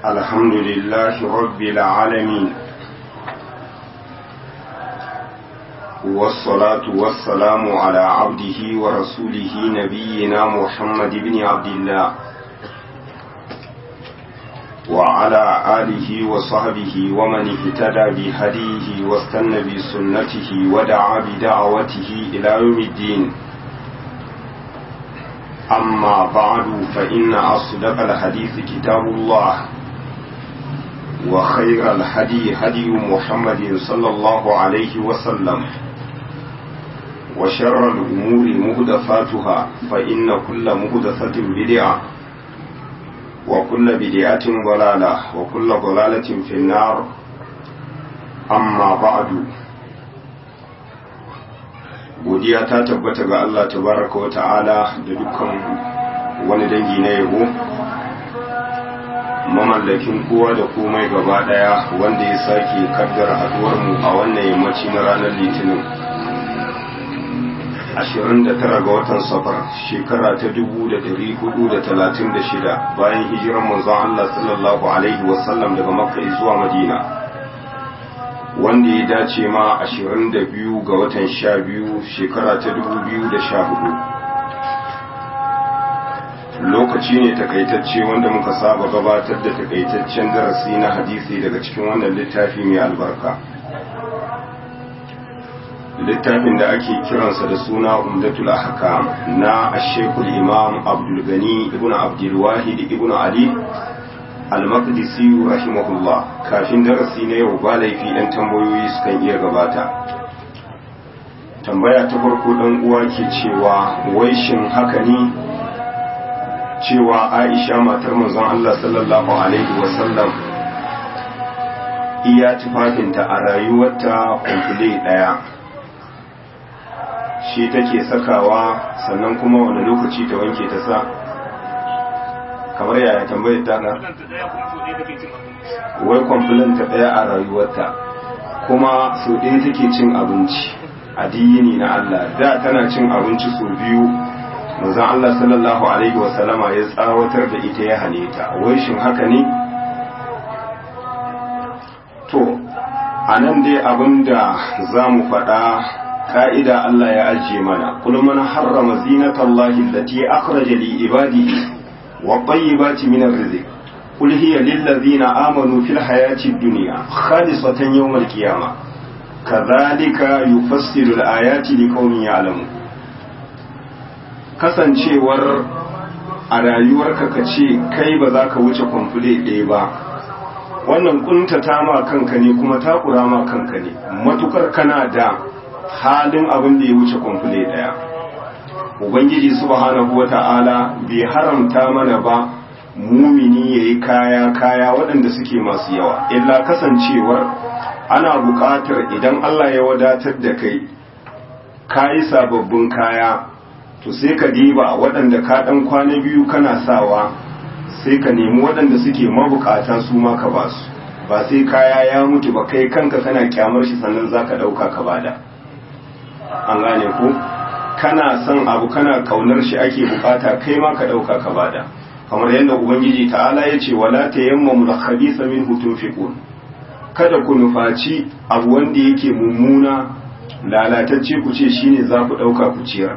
الحمد لله رب العالمين والصلاة والسلام على عبده ورسوله نبينا محمد بن عبد الله وعلى آله وصحبه ومن اهتدى بهديه واستنى بسنته ودعا بدعوته إلى يوم الدين أما بعد فإن أصدق الحديث كتاب الله وخير الهدي هدي محمد صلى الله عليه وسلم وشر الأمور مهدفاتها فإن كل مهدفة بدعة وكل بدعة ضلالة وكل ضلالة في النار أما بعد godiya ta tabbata ga Allah tabaraka wa ta'ala da dukkan wani dangi na yabo mamallakin kowa da komai gaba daya wanda ya sake kaddara haduwar mu a wannan yammaci na ranar litinin 29 ga watan safar shekara ta 1436 bayan hijirar manzon Allah sallallahu alaihi wasallam daga makka zuwa madina wanda ya dace ma 22 ga watan 12 shekara ta 2014 lokaci ne takaitacce wanda muka saba gabatar da takaitaccen darasi na hadisi daga cikin wannan littafi mai albarka littafin da ake kiransa da suna umdatul ahkam na ashekul imam abdul gani ibn abdul wahid ibn ali al-maqdisi rahimahullah kafin darasi na yau ba laifi ɗan tambayoyi sukan iya gabata tambaya ta farko ɗan uwa ke cewa wai shin haka ne cewa aisha matar manzon Allah sallallahu alaihi wasallam iya tufafinta a rayuwarta kumfule ɗaya shi take sakawa sannan kuma wani lokaci ta wanke ta sa kamar yaya tambayar ta na wai kwamfilin ta ɗaya a rayuwarta kuma sau ɗaya take cin abinci a diyini na Allah da tana cin abinci sau biyu manzon Allah sallallahu alaihi wasallama ya tsawatar da ita ya hane ta wai shin haka ne to a nan dai abinda za mu faɗa ka'ida Allah ya ajiye mana kul man harrama zinatallahi allati akhraja li ibadihi والطيبات من الرزق قل هي للذين آمنوا في الحياة الدنيا خالصة يوم القيامة كذلك يفسر الآيات لقوم يعلمون kasancewar a rayuwarka ka ce kai ba za ka wuce kwamfule ɗaya ba wannan kuntata ma kanka ne kuma takura ma kanka ne matukar kana da halin abin da ya wuce kwamfule ɗaya ubangiji subhanahu wata'ala bai haramta mana ba mumini yayi kaya kaya waɗanda suke masu yawa illa kasancewar ana buƙatar idan Allah ya wadatar da kai kayi sababbin kaya to sai ka diba waɗanda ka ɗan kwana biyu kana sawa sai ka nemi waɗanda suke mabukata su ma ka ba su ba sai kaya ya mutu ba kai kanka kana kyamar shi sannan zaka ɗauka ka bada an gane ko kana son abu kana kaunar shi ake bukata kai ma ka dauka ka bada kamar yadda ubangiji ta'ala ya ce wala tayammamu al-khabitha minhu tunfiqun kada ku nufaci abu wanda yake mummuna lalatacce ku ce shine za ku dauka ku ciyar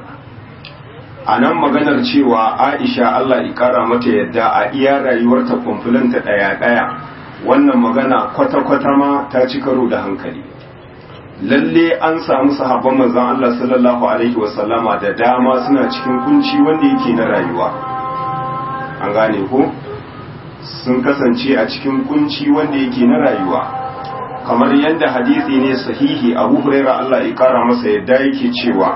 a nan maganar cewa Aisha Allah ya kara mata yadda a iya rayuwarta kwamfulanta daya daya wannan magana kwata-kwata ma ta ci karo da hankali lalle an samu sahabban manzon Allah sallallahu alaihi wasallama da dama suna cikin kunci wanda yake na rayuwa an gane ko sun kasance a cikin kunci wanda yake na rayuwa kamar yadda hadisi ne sahihi Abu Huraira Allah ya kara masa yadda yake cewa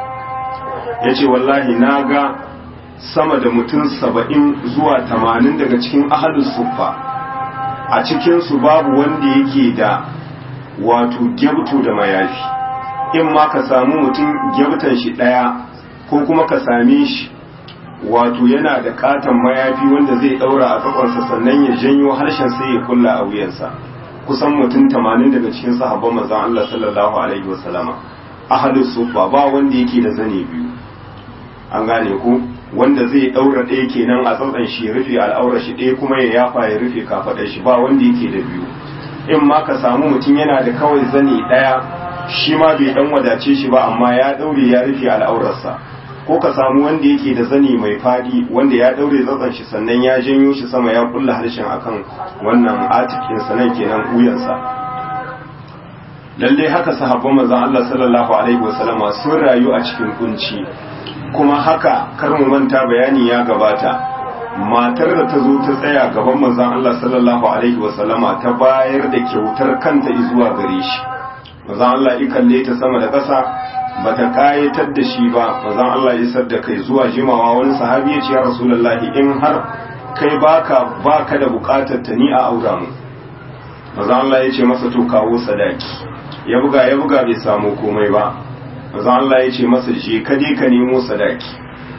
yace wallahi naga sama da mutum saba'in zuwa tamanin daga cikin ahalus suffa a cikinsu babu wanda yake da wato gyabto da mayafi in ma ka samu mutum gyabtan shi ɗaya ko kuma ka same shi wato yana da katon mayafi wanda zai ɗaura a kafansa sannan ya janyo harshen sai ya kulla a wuyansa kusan mutum tamanin daga cikin sahabban manzon Allah sallallahu alaihi wasallama ahlus sufa ba wanda yake da zane biyu an gane ku wanda zai daura ɗaya kenan a tsatsan shi ya rufe al'aura shi ɗaya kuma ya yafa ya rufe kafaɗar shi ba wanda yake da biyu in ma ka samu mutum yana da kawai zane ɗaya shi ma bai dan wadace shi ba amma ya daure ya rufe al'aurarsa ko ka samu wanda yake da zani mai fadi wanda ya daure tsatsan shi sannan ya janyo shi sama ya kulla harshen akan wannan atikin sanan kenan uyansa lalle haka sahabban manzon Allah sallallahu alaihi wasallama sun rayu a cikin kunci kuma haka kar mu manta bayani ya gabata matar da ta zo ta tsaya gaban manzon Allah sallallahu alaihi wasallama ta bayar da kyautar kanta zuwa gare shi manzon Allah ya kalle ta sama da ƙasa bata kayatar da shi ba manzon Allah ya isar da kai zuwa jimawa wani sahabi ya ce ya rasulullahi in har kai baka baka da bukatar ta ni a aura mu manzon Allah ya ce masa to kawo sadaki ya buga ya buga bai samu komai ba manzon Allah ya ce masa je ka je ka nemo sadaki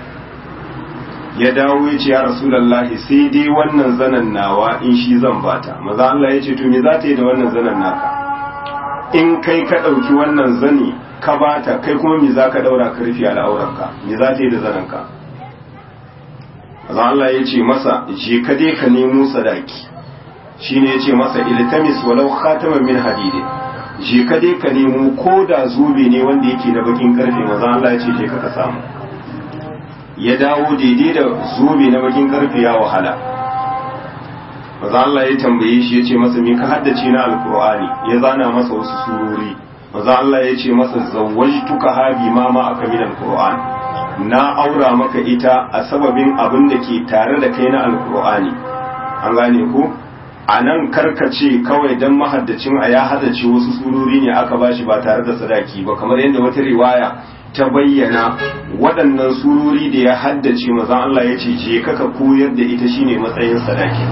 ya dawo ya ce ya rasulullahi sai dai wannan zanan nawa in shi zan bata manzon Allah ya ce to me za ta yi da wannan zanan naka in kai ka ɗauki wannan zani ka bata kai kuma me za ka ɗaura ka rufe al'auranka me za ta yi da zanenka azan Allah ya ce masa je ka dai ka nemo sadaki shine ya ce masa iltamis walau khataman min hadid je ka dai ka nemo ko da zobe ne wanda yake da bakin karfe maza Allah ya ce je ka ka samu ya dawo daidai da zobe na bakin karfe ya wahala maza Allah ya tambaye shi ya ce masa me ka haddace na alkur'ani ya zana masa wasu surori maza Allah ya ce masa zawwajtuka habi ma ma aka min alkur'an na aura maka ita a sababin abin da ke tare da kai na alkur'ani an gane ku a nan karkace kawai dan mahaddacin a ya haddace wasu surori ne aka bashi ba tare da sadaki ba kamar yadda wata riwaya ta bayyana waɗannan surori da ya haddace maza Allah ya ce je kaka koyar da ita shine matsayin sadaki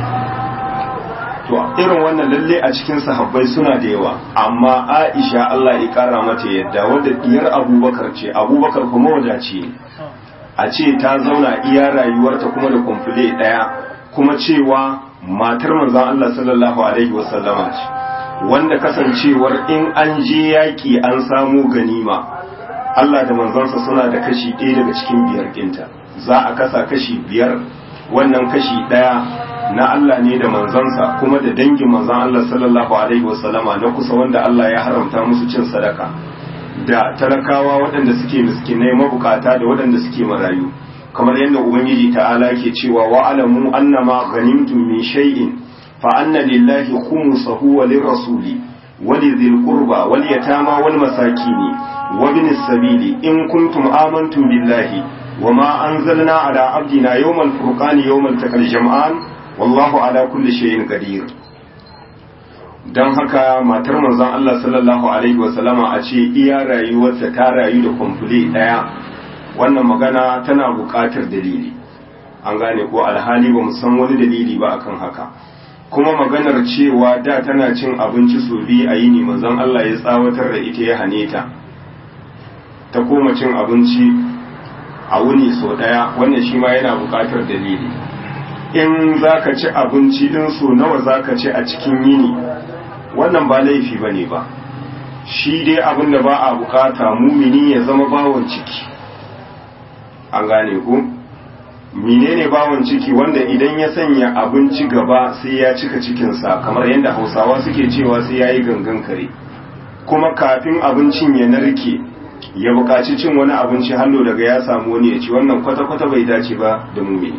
to irin wannan lalle a cikin sahabbai suna da yawa amma Aisha Allah ya kara mata yadda wadda diyar Abubakar ce Abubakar kuma wadace ne a ce ta zauna iya rayuwarta kuma da kumfule daya kuma cewa matar manzon Allah sallallahu alaihi wasallama ce wanda kasancewar in an je yaki an samu ganima Allah da manzansa suna da kashi ɗaya daga cikin biyar ɗinta za a kasa kashi biyar wannan kashi ɗaya na Allah ne da manzansa kuma da dangin manzan Allah sallallahu alaihi wasallama na kusa wanda Allah ya haramta musu cin sadaka da talakawa waɗanda suke miskinai mabukata da waɗanda suke marayu kamar yadda ubangiji ta'ala ke cewa wa alamu annama ghanimtum min shay'in fa anna lillahi khumsahu wa lirrasuli wa lidhil qurba wal yatama wal masakini wa binis sabili in kuntum amantum billahi وما أنزلنا على عبدنا يوم الفرقان يوم التقى الجمعان wallahu ala kulli shay'in qadir dan haka matar manzon Allah sallallahu alaihi wasallama a ce iya rayuwarta ta rayu da kumfule daya wannan magana tana buƙatar dalili an gane ko alhali ba mu san wani dalili ba akan haka kuma maganar cewa da tana cin abinci so biyu a yini manzon Allah ya tsawatar da ita ya hane ta ta koma cin abinci a wuni so daya wannan shi ma yana buƙatar dalili in za ka ci abinci din so nawa za ka ci a cikin yini wannan ba laifi ba ne ba shi dai abin da ba a bukata mumini ya zama bawon ciki an gane ku menene bawon ciki wanda idan ya sanya abinci gaba sai ya cika cikinsa kamar yadda hausawa suke cewa sai ya yi gangan kare kuma kafin abincin ya narke ya buƙaci cin wani abinci hallo daga ya samu wani ya ci wannan kwata-kwata bai dace ba da mumini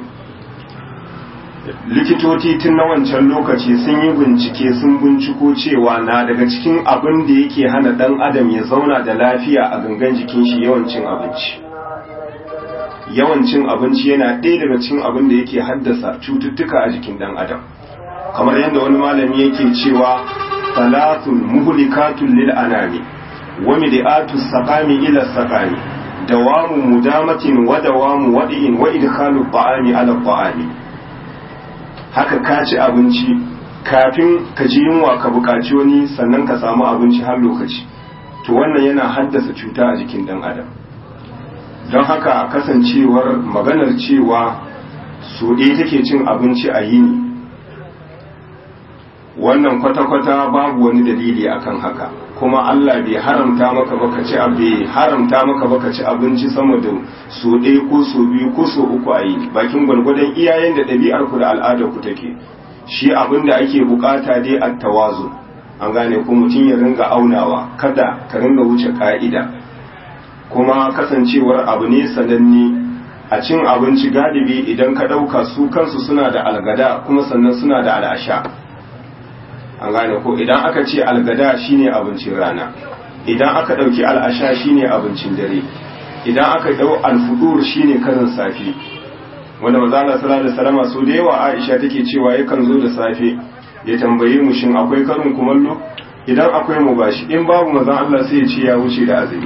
likitoci tun na wancan lokaci sun yi bincike sun binciko cewa na daga cikin abin da yake hana dan adam ya zauna da lafiya a gangan jikin shi yawancin abinci yawancin abinci yana ɗaya daga cikin abin da yake haddasa cututtuka a jikin dan adam kamar yadda wani malami yake cewa salatun muhlikatun lil anami wa mid'atu saqami ila saqami dawamu mudamatin wa dawamu wadi'in wa idkhalu ta'ami ala ta'ami haka ka ci abinci kafin ka ji yunwa ka buƙaci wani sannan ka samu abinci har lokaci to wannan yana haddasa cuta a jikin ɗan adam don haka kasancewar maganar cewa so ɗaya take cin abinci a yini wannan kwata-kwata babu wani dalili akan haka kuma Allah bai haramta maka baka ci bai haramta maka baka ci abinci sama da so ɗaya ko so biyu ko so uku a yi bakin gwargwadon iyayen da ɗabi'ar ku da al'adar ku take shi abin da ake bukata dai a tawazu an gane ko mutum ya ringa aunawa kada ka ringa wuce ka'ida kuma kasancewar abu ne sananne a cin abinci galibi idan ka ɗauka su kansu suna da algada kuma sannan suna da al'asha an gane ko idan aka ce algada shine abincin rana idan aka ɗauki al'asha shine abincin dare idan aka ɗau alfudur shine karin safe wanda maza Allah sallallahu alaihi wasallam so da yawa Aisha take cewa yakan zo da safe ya tambaye mu shin akwai karin kumallo idan akwai mu bashi in babu maza Allah sai ya ce ya wuce da azumi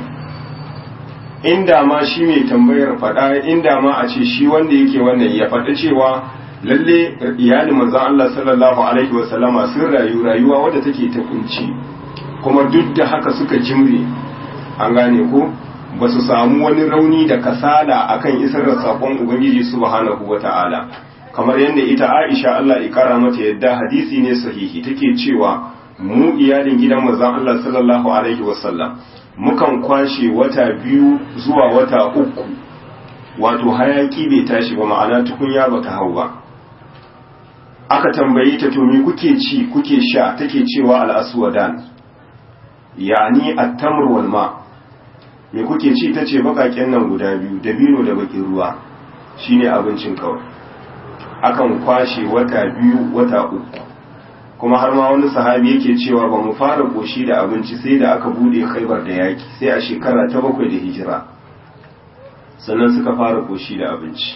inda ma shi mai tambayar faɗa inda ma a ce shi wanda yake wannan ya faɗi cewa lalle iyalin manzon Allah sallallahu alaihi wasallama sun rayu rayuwa wadda take ta kunci kuma duk da haka suka jimre an gane ko ba su samu wani rauni da kasala akan isar da sakon ubangiji subhanahu wata'ala kamar yadda ita Aisha Allah ya kara mata yadda hadisi ne sahihi take cewa mu iyalin gidan manzon Allah sallallahu alaihi wasallam mukan kwashe wata biyu zuwa wata uku wato hayaki bai tashi ba ma'ana tukunya bata hau ba aka tambaye ta to me kuke ci kuke sha take cewa al-aswadan yani at-tamr wal ma me kuke ci tace bakaken nan guda biyu dabino da bakin ruwa shine abincin kawai akan kwashe wata biyu wata uku kuma har ma wani sahabi yake cewa ba mu fara koshi da abinci sai da aka bude khaibar da yaki sai a shekara ta bakwai da hijira sannan suka fara koshi da abinci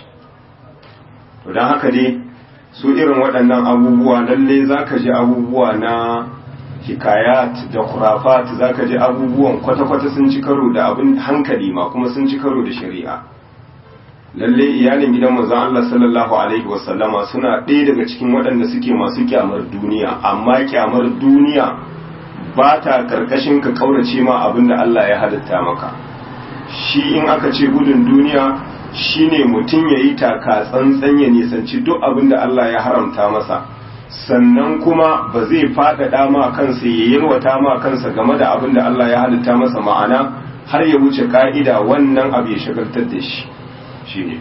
to don haka dai su irin waɗannan abubuwa lalle za ka ji abubuwa na hikayat da kurafat za ka ji abubuwan kwata-kwata sun ci karo da abin hankali ma kuma sun ci karo da shari'a lalle iyalin gidan manzon Allah sallallahu alaihi wasallama suna ɗaya daga cikin waɗanda suke masu kyamar duniya amma kyamar duniya ba ta karkashin ka kaurace ma abin da Allah ya halitta maka shi in aka ce gudun duniya shine mutum ya yi taka tsantsan ya nisanci duk abin da Allah ya haramta masa sannan kuma ba zai faɗaɗa ma kansa ya yalwata ma kansa game da abin da Allah ya halitta masa ma'ana har ya wuce ka'ida wannan abu ya shagaltar da shi shine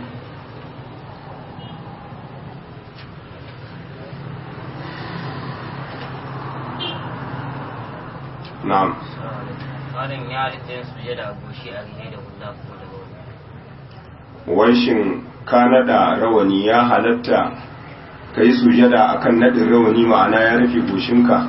na'am Malam ya halitta yin sujada a goshi a rine da hula ko da wani. wai shin ka nada rawani ya halatta ka yi sujada akan nadin rawani ma'ana ya rufe goshinka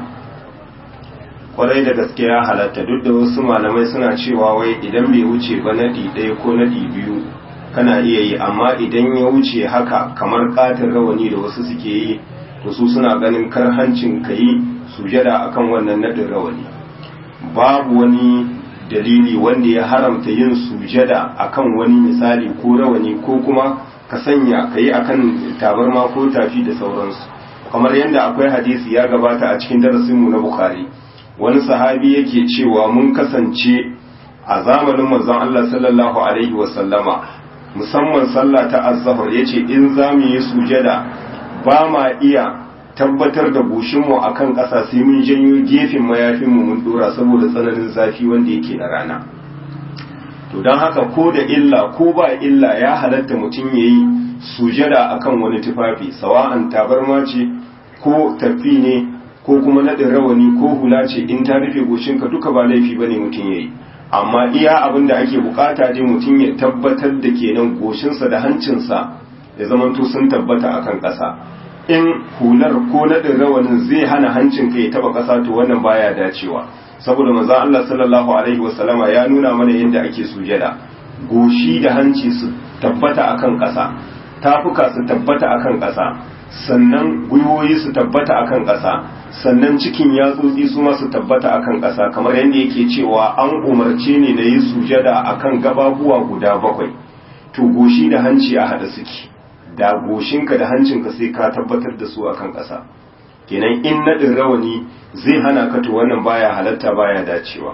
kwarai da gaske ya halatta duk da wasu malamai suna cewa wai idan bai wuce ba nadi ɗaya ko nadi biyu kana iya yi amma idan ya wuce haka kamar katin rawani da wasu suke yi to su suna ganin karhancin ka yi sujada akan wannan nadin rawani babu wani dalili wanda ya haramta yin sujada akan wani misali ko rawani ko kuma ka sanya ka yi akan tabarma ko tafi da sauransu kamar yadda akwai hadisi ya gabata a cikin darasinmu na bukhari wani sahabi yake cewa mun kasance a zamanin manzon Allah sallallahu alaihi wasallama musamman sallah ta azhar yace in za mu yi sujada ba ma iya tabbatar da goshinmu a kan ƙasa sai mun janyo gefen mayafinmu mun dora saboda tsananin zafi wanda yake na rana to don haka ko da illa ko ba illa ya halatta mutum ya yi sujada a kan wani tufafi sawa'an tabarma ce ko tafi ne ko kuma naɗin rawani ko hula ce in ta rufe goshinka duka ba laifi ba ne mutum ya yi amma iya abin da ake bukata dai mutum ya tabbatar da kenan goshinsa da hancinsa ya zamanto sun tabbata akan ƙasa in hular ko naɗin rawanin zai hana hancin ka ya taba ƙasa to wannan baya dacewa saboda manzo Allah sallallahu alaihi wasallama ya nuna mana yadda ake sujada goshi da hanci su tabbata akan ƙasa tafuka su tabbata akan ƙasa sannan gwiwoyi su tabbata akan ƙasa sannan cikin yatsotsi su ma su tabbata akan ƙasa kamar yadda yake cewa an umarce ne na yi sujada akan gababuwa guda bakwai to goshi da hanci a hada suke da goshinka da hancinka sai ka tabbatar da su akan ƙasa kenan in naɗin rawani zai hana ka to wannan baya halatta baya dacewa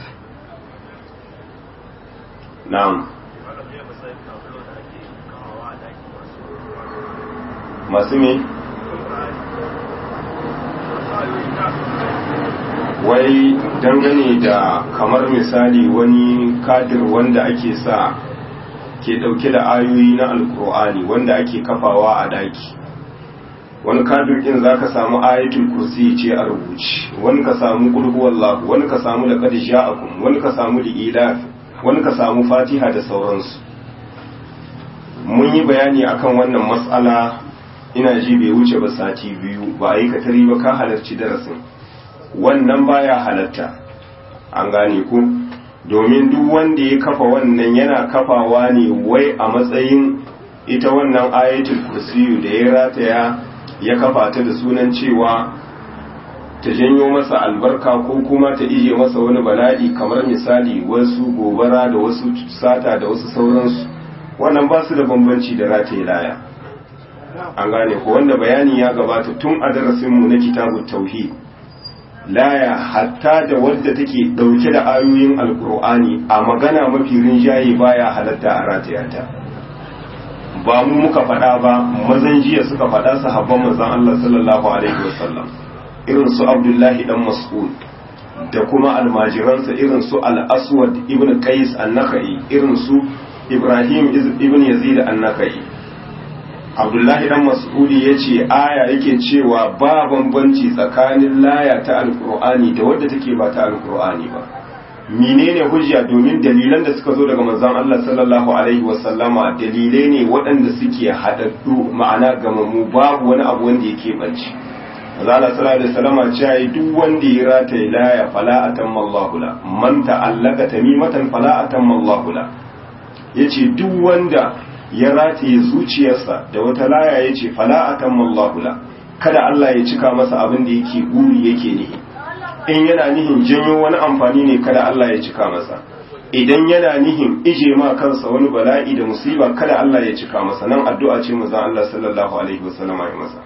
na'am wai dangane da kamar misali wani kadir wanda ake sa ke dauke da ayoyi na alkur'ani wanda ake kafawa a daki wani kadir din za ka samu ayatul kursi ce a rubuci wani ka samu kulhuwallahu wani ka samu da qad ja'akum wani ka samu da ilaf wani ka samu fatiha da sauransu mun yi bayani akan wannan mas'ala ina ji bai wuce ba sati biyu ba a yi katari ba ka halarci darasin wannan baya halatta an gane ku domin duk wanda ya kafa wannan yana kafawa ne wai a matsayin ita wannan ayatul kursiyu da ya rataya ya kafa ta da sunan cewa ta janyo masa albarka ko kuma ta ije masa wani bala'i kamar misali wasu gobara da wasu sata da wasu sauransu wannan ba su da bambanci da rataye laya an gane ko wanda bayani ya gabata tun a darasinmu na kitabun tauhid laya hatta da wadda take dauke da ayoyin alkur'ani a magana mafi rinjaye baya halatta a rataya ta ba mu muka faɗa ba mazan jiya suka faɗa sahabban manzon Allah sallallahu alaihi wasallam irin su Abdullahi dan Mas'ud da kuma almajiransa irin su Al-Aswad ibn Qais an-Nakhai irin su Ibrahim ibn Yazid an-Nakhai Abdullahi dan Mas'udi yace aya yake cewa ba bambanci tsakanin laya ta Alkur'ani da wadda take ba ta Alkur'ani ba menene hujja domin dalilan da suka zo daga manzon Allah sallallahu alaihi wasallama dalilai ne waɗanda suke haɗaɗɗu ma'ana gamammu babu wani abu wanda yake banci manzon Allah sallallahu alaihi wasallama cewa duk wanda ya rataye laya fala atamma Allahu la man ta'allaka tamimatan fala atamma Allahu la yace duk wanda ya rataye zuciyarsa da wata laya yace fala atamma Allahu la kada Allah ya cika masa abin da yake guri yake nihi in yana nihin janyo wani amfani ne kada Allah ya cika masa idan yana nihin ije ma kansa wani bala'i da musiba kada Allah ya cika masa nan addu'a ce manzon Allah sallallahu alaihi wasallama ya masa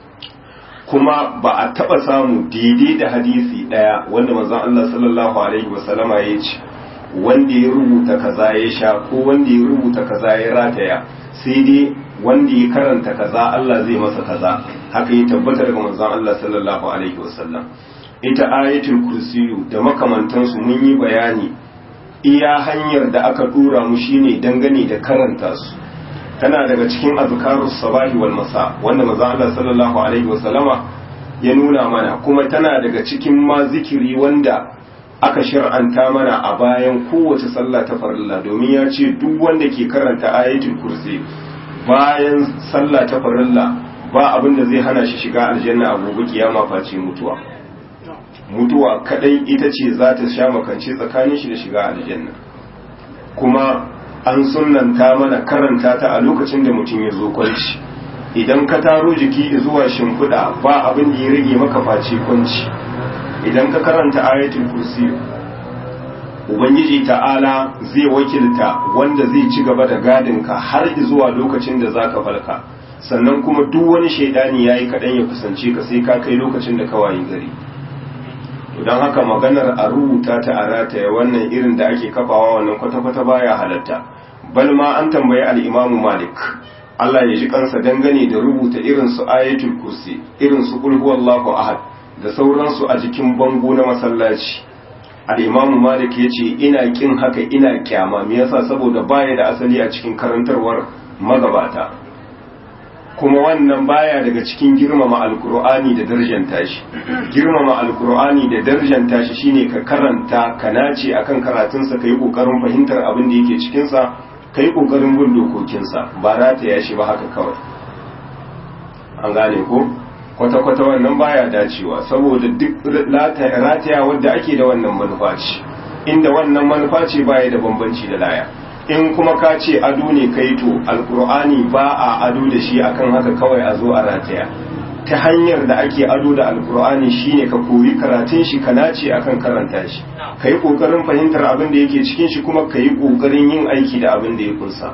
kuma ba a taba samu daidai da hadisi daya wanda manzon Allah sallallahu alaihi wasallama ya ce wanda ya rubuta kaza ya sha ko wanda ya rubuta kaza ya rataya sai dai wanda ya karanta kaza Allah zai masa kaza haka ya tabbata daga manzon Allah sallallahu alaihi wasallam ita ayatul kursiyu da makamantansu mun yi bayani iya hanyar da aka dora mu shine dangane da karanta su tana daga cikin azkarus sabahi wal masa wanda manzo Allah sallallahu alaihi wasallama ya nuna mana kuma tana daga cikin ma zikiri wanda aka shar'anta mana a bayan kowace sallah ta farilla domin ya ce duk wanda ke karanta ayatul kursi bayan sallah ta farilla ba abin da zai hana shi shiga aljanna a gobe kiyama face mutuwa mutuwa kadai ita ce za ta sha makance tsakanin shi da shiga aljanna kuma an sunnanta mana karanta ta a lokacin da mutum ya zo kwanci idan ka taro jiki zuwa shimfiɗa ba abin da ya rage maka face kwanci idan ka karanta ayatul kursi ubangiji ta'ala zai wakilta wanda zai ci gaba da gadinka har zuwa lokacin da zaka falka sannan kuma duk wani shaidani yayi kaɗan ya kusance ka sai ka kai lokacin da ka wayi gari don haka maganar a rubuta ta a rataya wannan irin da ake kafawa wannan kwata-kwata baya halatta bal ma an tambayi al'imamu malik Allah ya ji kansa dangane da rubuta irin su ayatul kursi irin su qul huwallahu ahad da sauransu a jikin bango na masallaci al'imamu malik ya ce ina kin haka ina kyama me yasa saboda baya da asali a cikin karantarwar magabata kuma wannan baya daga cikin girmama alkur'ani da darjanta shi girmama alkur'ani da darjanta shi shine ka karanta ka nace akan karatunsa ka yi kokarin fahimtar abin da yake cikinsa ka yi kokarin bin dokokinsa ba rataya shi ba haka kawai an gane ko kwata-kwata wannan baya dacewa saboda duk rataya wadda ake da wannan manufa ce inda wannan manufa ce baya da bambanci da laya in kuma ka ce ado ne kai to alkur'ani ba a ado da shi akan haka kawai a zo a rataya ta hanyar da ake ado da alkur'ani shine ka koyi karatun shi ka nace akan karanta shi ka yi kokarin fahimtar abin da yake cikin shi kuma ka yi kokarin yin aiki da abin da ya kunsa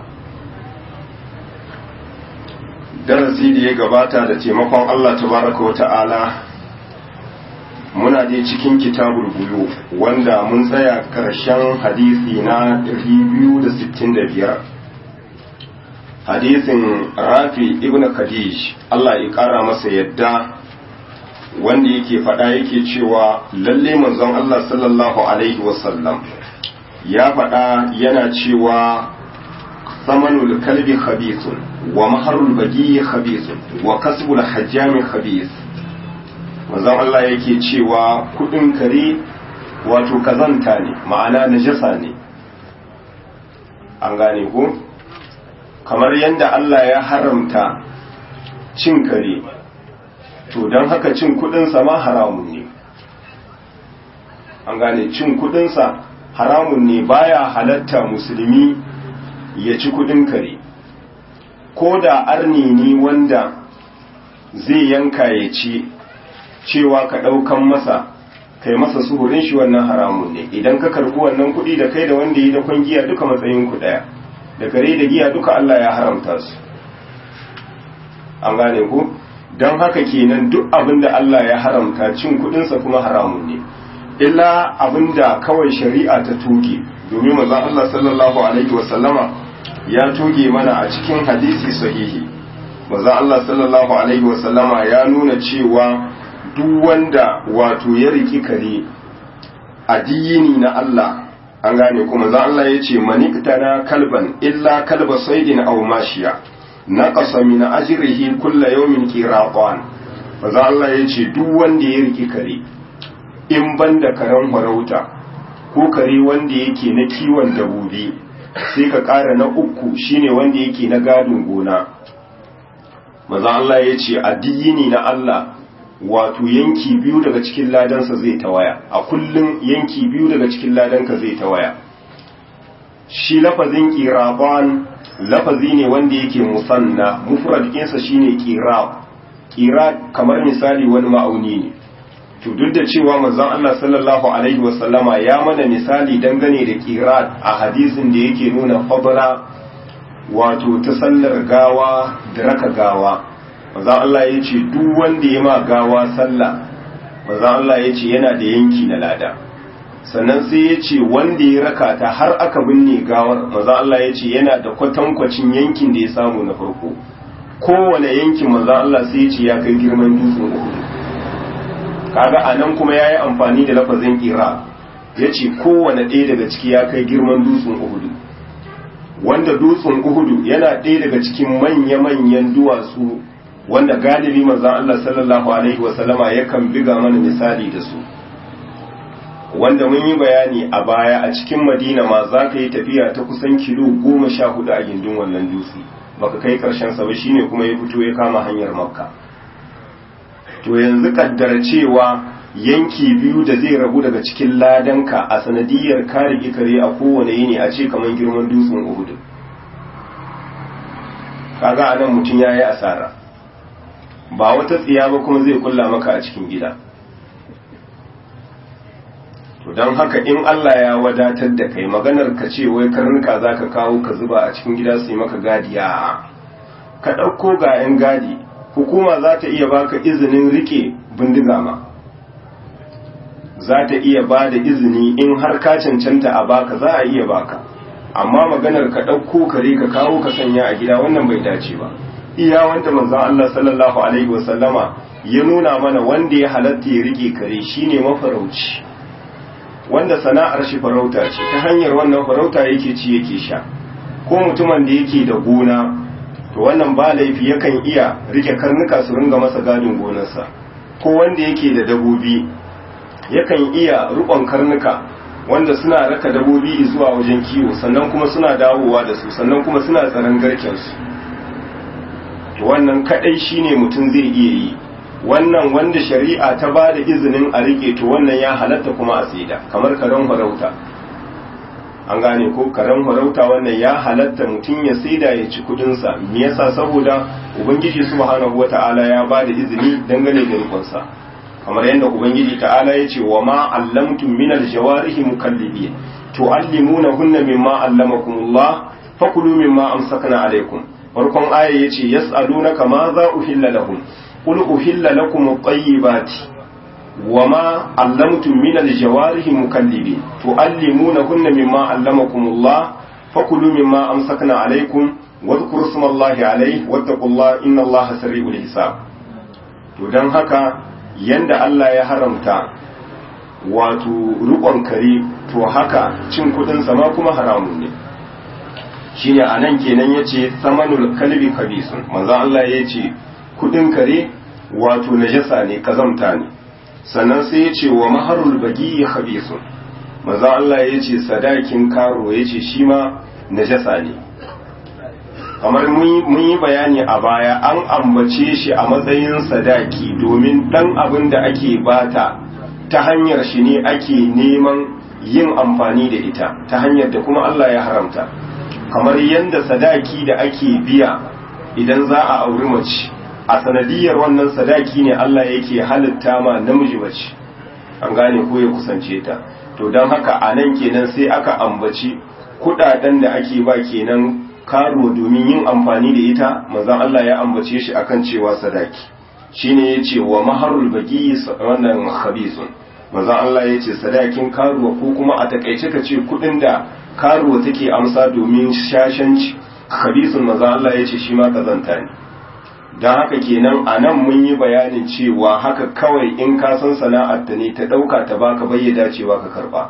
darasi da ya gabata da taimakon Allah tabaraka wa ta'ala muna dai cikin kitabul buyu wanda mun tsaya karshen hadisi na 265 hadisin rafi ibn khadij Allah ya kara masa yadda wanda yake faɗa yake cewa lalle manzon Allah sallallahu alaihi wasallam ya faɗa yana cewa samanul kalbi khabithun wa maharul bagi khabithun wa kasbul hajjami khabith manzon Allah yake cewa kudin kare wato kazanta ne ma'ana najasa ne an gane ko kamar yadda Allah ya haramta cin kare to don haka cin kudinsa ma haramun ne an gane cin kudinsa haramun ne baya halatta musulmi ya ci kudin kare ko da arni ne wanda zai yanka ya ci cewa ka ɗaukan masa kai masa suhurin shi wannan haramun ne idan ka karbi wannan kuɗi da kai da wanda yi da kwangiya duka matsayin ku ɗaya da kare da giya duka Allah ya haramta su an gane ku don haka kenan duk abin da Allah ya haramta cin kuɗinsa kuma haramun ne illa abin da kawai shari'a ta tuge domin manzon Allah sallallahu alaihi wasallama ya tuge mana a cikin hadisi sahihi manzon Allah sallallahu alaihi wasallama ya nuna cewa duk wanda wato ya riki kare addini na Allah an gane kuma za Allah ya ce maniktana kalban illa kalba saidin aw mashiya naqasa min ajrihi kulla yawmin qiratan za Allah ya ce duk wanda ya riki kare in banda karen farauta ko kare wanda yake na kiwon dabobi sai ka ƙara na uku shine wanda yake na gadin gona maza Allah ya ce addini na Allah wato yanki biyu daga cikin ladansa zai tawaya a kullum yanki biyu daga cikin ladanka zai tawaya shi lafazin qiraban lafazi ne wanda yake musanna mufrad ɗinsa shine qirab qirab kamar misali wani ma'auni ne to duk da cewa manzon Allah sallallahu alaihi wasallama ya mana misali dangane da qirab a hadisin da yake nuna fadla wato ta sallar gawa da raka gawa manzon Allah ya ce duk wanda ya ma gawa sallah manzon Allah ya ce yana da yanki na lada sannan sai ya ce wanda ya raka ta har aka binne gawar manzon Allah ya ce yana da kwatankwacin yankin da ya samu na farko kowane yankin manzon Allah sai ya ce ya kai girman dutsen Uhud kaga anan kuma yayi amfani da lafazin qira yace kowane ɗaya daga ciki ya kai girman dutsen Uhud wanda dutsen Uhud yana ɗaya daga cikin manya-manyan duwatsu wanda galibi manzon Allah sallallahu alaihi wasallama yakan biga mana misali da su wanda mun yi bayani a baya a cikin Madina ma za ka yi tafiya ta kusan kilo goma sha hudu a gindin wannan dutse baka kai karshen sa ba shine kuma ya fito ya kama hanyar Makka to yanzu kaddara cewa yanki biyu da zai rabu daga cikin ladanka a sanadiyar kare ikare a kowane yini a ce kamar girman dutsen Uhud kaga anan mutum yayi asara ba wata tsiya ba kuma zai kulla maka a cikin gida to don haka in Allah ya wadatar da kai maganar ka ce wai karnuka zaka kawo ka zuba a cikin gida su yi maka gadiya ka ɗauko ga 'yan gadi hukuma za ta iya baka izinin rike bindiga ma za ta iya ba da izini in har ka cancanta a baka za a iya baka amma maganar ka ɗauko kare ka kawo ka sanya a gida wannan bai dace ba iya wanda manzon Allah sallallahu alaihi wasallama ya nuna mana wanda ya halatta ya rike kare shine mafarauci wanda sana'ar shi farauta ce ta hanyar wannan farauta yake ci yake sha ko mutumin da yake da gona to wannan ba laifi yakan iya rike karnuka su ringa masa gadin gonarsa ko wanda yake da dabobi yakan iya rukon karnuka wanda suna raka dabobi zuwa wajen kiwo sannan kuma suna dawowa da su sannan kuma suna tsaron garkensu to wannan kadai shine mutum zai iya yi wannan wanda shari'a ta ba da izinin a rike to wannan ya halatta kuma a saida kamar karen farauta an gane ko karen farauta wannan ya halatta mutum ya saida ya ci kudinsa me yasa saboda ubangiji subhanahu wata'ala ya ba da izini dangane da rikonsa kamar yadda ubangiji ta'ala ya ce wa ma allamtum min aljawarihi mukallibin tu'allimunahunna mimma allamakumullah fakulu mimma amsakna alaikum farkon aya yace yas'alunaka ma za uhilla lahum qul uhilla lakum at-tayyibati wama allamtum min al-jawarihi mukallibin tuallimunahunna mimma allamakumullah fakulu mimma amsakna alaykum wadhkuru ismallahi alayhi wattaqullaha innallaha sari'ul hisab to dan haka yanda Allah ya haramta wato rukon kare to haka cin kudin sama kuma haramun ne shine anan kenan yace samanul kalbi kabisun manzo Allah yace kudin kare wato najasa ne kazamta ne sannan sai yace wa maharul bagi khabisun manzo Allah yace sadakin karo yace shi ma najasa ne kamar mun yi bayani a baya an ambace shi a matsayin sadaki domin dan abin da ake bata ta hanyar shi ne ake neman yin amfani da ita ta hanyar da kuma Allah ya haramta kamar yadda sadaki da ake biya idan za a auri mace a sanadiyar wannan sadaki ne Allah yake halitta ma namiji mace an gane ko ya kusance ta to don haka a nan kenan sai aka ambaci kudaden da ake ba kenan karo domin yin amfani da ita manzon Allah ya ambace shi akan cewa sadaki shine yace wa maharul bagi wannan khabisun manzon Allah yace sadakin karuwa ko kuma a takaice ka ce kudin da karuwa take amsa domin shashanci khabisun manzon Allah yace shi ma kazanta ne dan haka kenan anan mun yi bayanin cewa haka kawai in ka san sana'ar ta ne ta dauka ta baka bayyana cewa ka karba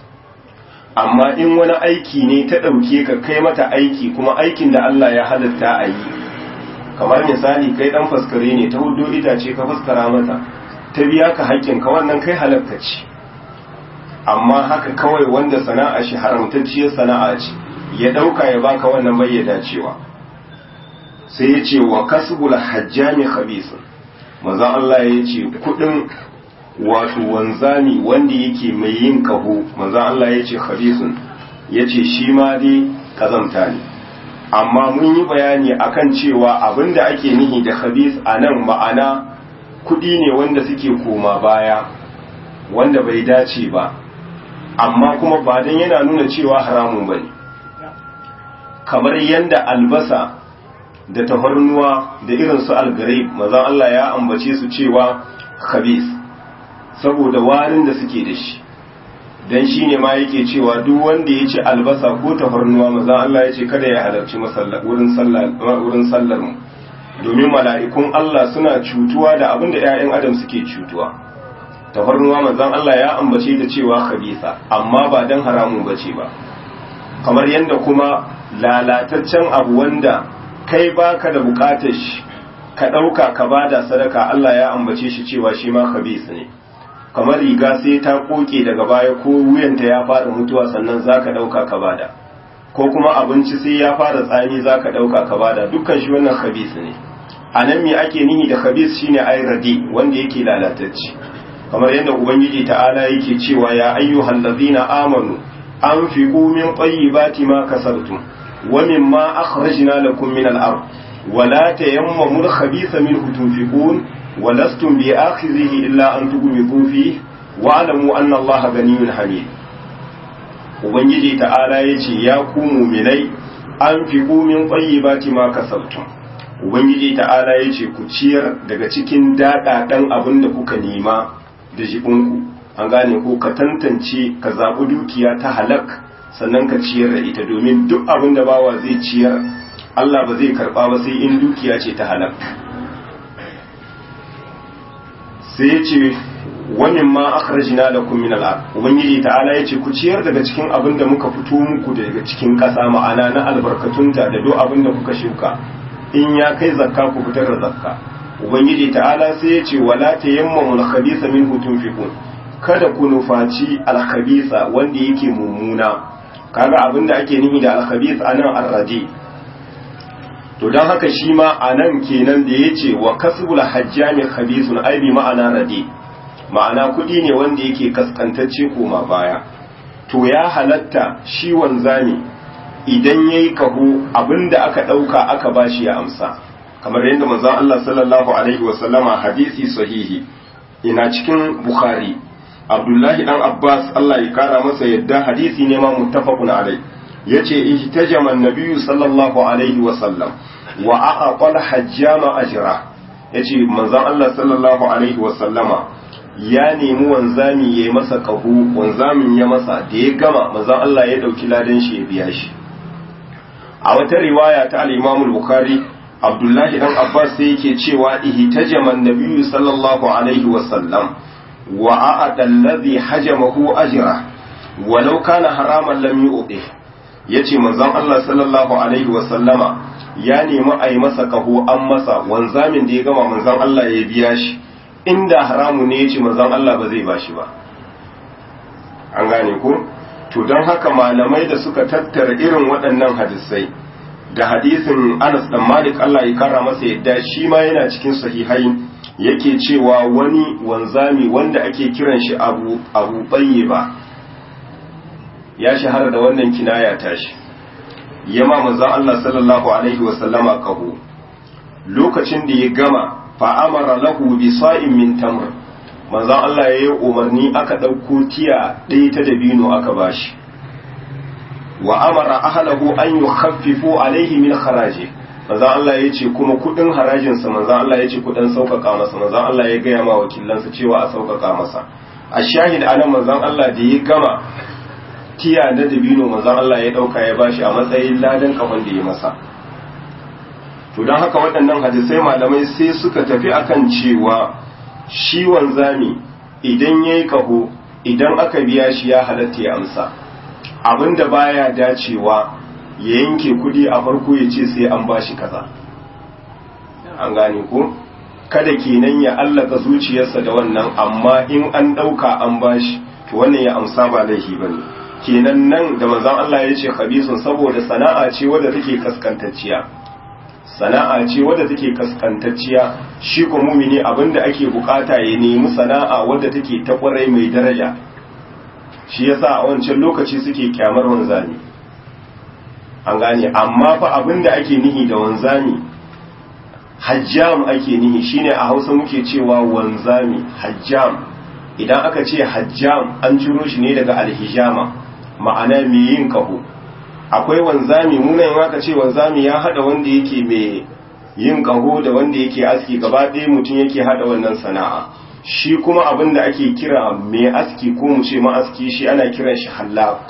amma in wani aiki ne ta ɗauke ka kai mata aiki kuma aikin da Allah ya halatta a yi kamar misali kai ɗan faskare ne ta hudu itace ka faskara mata ta biya ka haƙƙin ka wannan kai halatta ce amma haka kawai wanda sana'a shi haramtacciyar sana'a ce ya ɗauka ya baka wannan bai ya dacewa sai ya ce wa kasbul hajjami khabisun manzon Allah ya ce kuɗin wato wanzami wanda yake mai yin kaho manzon Allah ya ce khabisun ya ce shi ma dai kazamta ne amma mun yi bayani akan cewa abinda ake nihi da khabis a nan ma'ana kudi ne wanda suke koma baya wanda bai dace ba amma kuma ba don yana nuna cewa haramun ba ne kamar yadda albasa da tafarnuwa da irin su algarib mazan Allah ya ambace su cewa khabis saboda warin da suke da shi dan shi ne ma yake cewa duk wanda ya ci albasa ko tafarnuwa maza Allah ya ce kada ya halarci wurin sallar mu domin mala'ikun Allah suna cutuwa da abin da ‘ya'yan adam suke cutuwa tafarnuwa mazan Allah ya ambace da cewa khabisa amma ba dan haramun bace ba kamar yadda kuma lalataccen abu wanda kai baka da bukatar shi ka ɗauka ka bada sadaka Allah ya ambace shi cewa shi ma khabis ne kamar riga sai ta koke daga baya ko wuyanta ya fara mutuwa sannan zaka dauka ka bada ko kuma abinci sai ya fara tsami zaka dauka ka bada dukkan shi wannan khabis ne anan me ake nihi da khabis shine ay radi wanda yake lalatacce kamar yadda ubangiji ta'ala yake cewa ya ayyuhal ladina amanu anfiqu min tayyibati ma kasabtum wa mimma akhrajna lakum min al-ard ولا تيمموا الخبيث منه تنفقون ولستم بآخذه إلا أن تغمضوا فيه واعلموا أن الله غني حميد ubangiji ta'ala ya ce ya ku muminai an fi min tsayyibati ma kasabtum ubangiji ta'ala ya ce ku ciyar daga cikin daɗaɗen abin da kuka nema da jibinku an gane ko ka tantance ka zaɓi dukiya ta halak sannan ka ciyar da ita domin duk abin da bawa zai ciyar Allah ba zai karɓa ba sai in dukiya ce ta halak sai ya ce wamin ma akhrajna lakum min al-ard ubangiji ta'ala yace ku ciyar daga cikin abin da muka fito muku daga cikin ƙasa ma'ana na albarkatunta da duk abin da kuka shuka in ya kai zakka ku fitar da zakka ubangiji ta'ala sai ya ce wala tayammamu al-khabitha minhu tunfiqun kada ku nufaci al-khabitha wanda yake mummuna kaga abin da ake nihi da al-khabith anan ar-radi to don haka shi ma anan kenan da yace wa kasbul hajjami khabithun ai bi ma'ana radi ma'ana kuɗi ne wanda yake kaskantacce koma baya to ya halatta shi wanzami idan ya yi kaho abinda aka ɗauka aka bashi ya amsa kamar yadda manzon Allah sallallahu alaihi wasallama hadisi sahihi ina cikin bukhari abdullahi dan abbas Allah ya kara masa yadda hadisi ne ma muttafaqun alai yace ihtajama an-nabiyyu sallallahu alaihi wasallam wa aqala hajjama ajra yace manzon Allah sallallahu alaihi wasallama ya nemi wanzami ya yi masa ƙaho wanzamin ya masa da ya gama manzan Allah ya ɗauki ladan shi ya biya shi a wata riwaya ta al-Imam bukhari abdullahi dan abbas sai yake cewa ihtajama an-nabiyyu sallallahu alaihi wasallam wa a'ada alladhi hajamahu ajra walau kana haraman lam yu'ti yace manzon Allah sallallahu alaihi wasallama ya nemi a yi masa kaho an masa wanzamin da ya gama manzon Allah ya biya shi inda haramu ne yace manzon Allah ba zai bashi ba an gane ko to don haka malamai da suka tattara irin waɗannan hadisai da hadisin Anas dan Malik Allah ya kara masa yadda shi ma yana cikin sahihai yake cewa wani wanzami wanda ake kiran shi Abu Abu ba ya shahara da wannan kinaya tashi yama manzon Allah sallallahu alaihi wa sallama kaho lokacin da ya gama fa amara lahu bi sa'in min tamr manzon Allah ya yi umarni aka ɗauko tiya ɗaya ta dabino aka bashi wa amara ahlahu an yukhaffifu alaihi min kharaji manzon Allah ya ce kuma kudin harajin sa manzon Allah ya ce kudin sauƙaƙa masa manzon Allah ya gaya ma wakilansa cewa a sauƙaƙa masa a shahid anan manzon Allah da ya gama tiya na dabino manzon Allah ya ɗauka ya bashi a matsayin ladan kafan da ya masa to don haka waɗannan hadisai malamai sai suka tafi akan cewa shi wanzami idan ya yi kaho idan aka biya shi ya halatta ya amsa abinda baya dacewa ya yanke kudi a farko ya ce sai an bashi kaza an gane ko kada kenan ya allaka zuciyarsa da wannan amma in an ɗauka an bashi to wannan ya amsa ba laifi ba ne kenan nan da manzon Allah ya ce khabisun saboda sana'a ce wadda take kaskantacciya sana'a ce wadda take kaskantacciya shi ko mumini abinda ake bukata ya nemi sana'a wadda take ta kwarai mai daraja shi yasa a wancan lokaci suke kyamar wanzami an gane amma fa abinda ake nihi da wanzami hajjam ake nihi shine a Hausa muke cewa wanzami hajjam idan aka ce hajjam an ciro shi ne daga alhijama ma'ana mai yin kaho akwai wanzami munan aka ce wanzami ya hada wanda yake mai yin kaho da wanda yake aski gaba ɗaya mutum yake hada wannan sana'a shi kuma abin da ake kira mai aski ko mu ce ma'aski shi ana kiran shi hallaq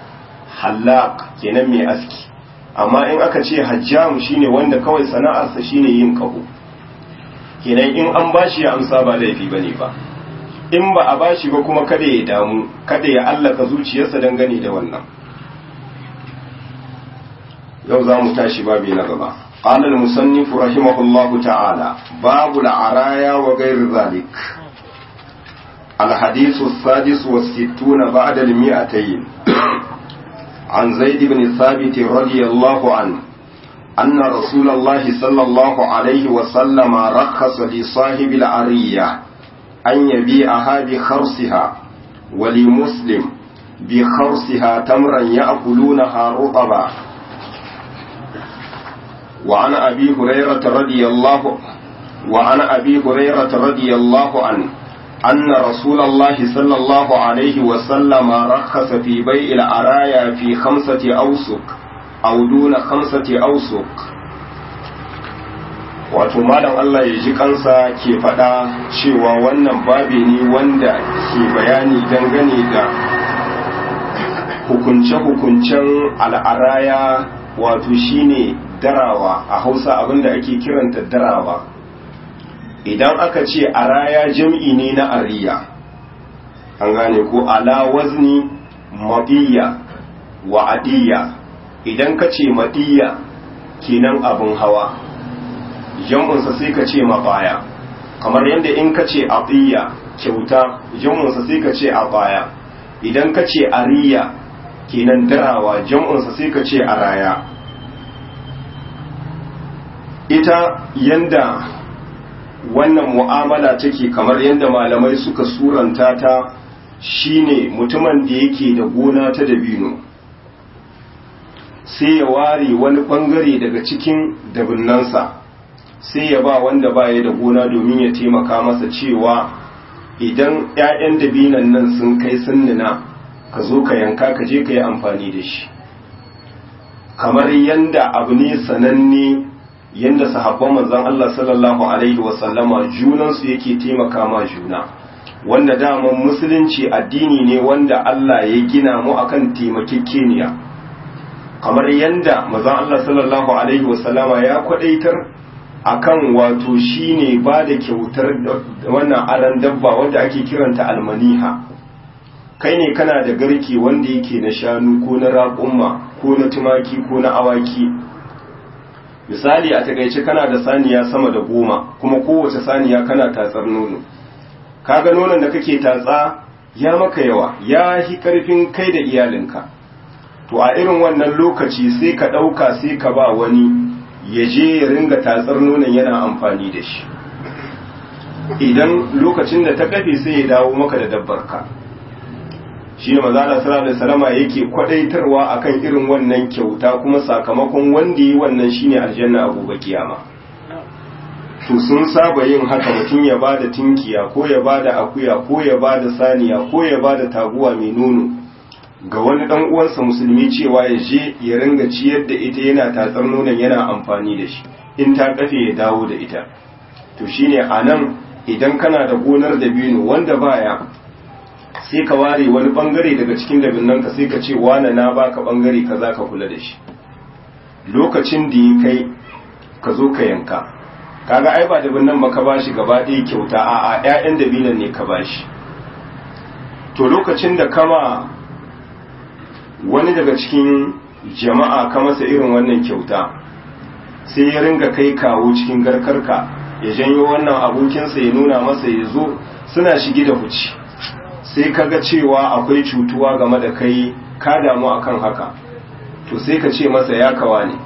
hallaq kenan mai aski amma in aka ce hajjam shine wanda kawai sana'arsa shine yin kaho kenan in an bashi ya amsa ba laifi bane ba in ba a bashi ba kuma kada ya damu kada ya allaka zuciyarsa dangane da wannan yau za mu tashi babi na gaba قال المصنف رحمه الله تعالى باب العرايا وغير ذلك الحديث السادس والستون بعد المئتين عن زيد بن ثابت رضي الله عنه أن رسول الله صلى الله عليه وسلم رخص لصاحب العرية أن يبيعها بخرصها ولمسلم بخرصها تمرا يأكلونها رطبا وعن أبي هريرة رضي الله وعن أبي هريرة رضي الله عنه أن رسول الله صلى الله عليه وسلم رخص في بيع العرايا في خمسة أوسق أو دون خمسة أوسق wato malam Allah ya ji kansa ke faɗa cewa wannan babi ne wanda ke bayani dangane da hukunce-hukuncen al'araya wato shine darawa a hausa abinda ake kiranta darawa idan aka ce araya jam'i ne na ariya an gane ko ala wazni maɗiya wa adiyya idan ka ce maɗiya kenan abin hawa jam'unsa sai ka ce mabaya kamar yadda in ka ce adiyya kyauta jam'unsa sai ka ce abaya idan ka ce ariya kenan darawa jam'unsa sai ka ce araya ita yanda wannan mu'amala take kamar yanda malamai suka suranta ta shine mutumin da yake da gona ta dabino sai ya ware wani bangare daga cikin dabinnansa sai ya ba wanda baya da gona domin ya taimaka masa cewa idan 'ya'yan dabinan nan sun kai sun nuna ka zo ka yanka ka je ka yi amfani da shi kamar yanda abu ne sananne yanda sahabban manzon Allah sallallahu alaihi wasallama junansu yake taimaka ma juna wanda daman musulunci addini ne wanda Allah ya gina mu akan taimakekeniya kamar yanda manzon Allah sallallahu alaihi wasallama ya kwadaitar akan wato shine ba da kyautar wannan aran dabba wanda ake kiranta almaniha kai ne kana da garke wanda yake na shanu ko na raƙumma ko na tumaki ko na awaki misali a takaice kana da saniya sama da goma kuma kowace saniya kana tatsar nono kaga nonon da kake tatsa ya maka yawa ya hi karfin kai da iyalinka to a irin wannan lokaci sai ka ɗauka sai ka ba wani ya je ya ringa tatsar nonon yana amfani da shi idan lokacin da ta kafe sai ya dawo maka da dabbarka shi ne maza sallallahu alaihi salama yake kwadaitarwa akan irin wannan kyauta kuma sakamakon wanda yi wannan shine aljanna a gobe kiyama to sun saba yin haka mutum ya bada tinkiya ko ya bada akuya ko ya bada saniya ko ya bada taguwa mai nono ga wani dan uwansa musulmi cewa ya je ya ringa ciyar da ita yana tatsar nonon yana amfani da shi in ta kafe ya dawo da ita to shine anan idan kana da gonar dabino wanda baya sai ka ware wani bangare daga cikin dabinnan ka sai ka ce wane na baka bangare kaza ka kula da shi lokacin da ya kai ka zo ka yanka kaga ai ba dabinnan ba ka bashi gaba ɗaya kyauta a a ƴaƴan dabinan ne ka bashi to lokacin da kama wani daga cikin jama'a ka masa irin wannan kyauta sai ya ringa kai kawo cikin garkarka ya janyo wannan abokinsa ya nuna masa ya zo suna shige da huci sai ka ga cewa akwai cutuwa game da kai ka damu akan haka to sai ka ce masa ya kawa ne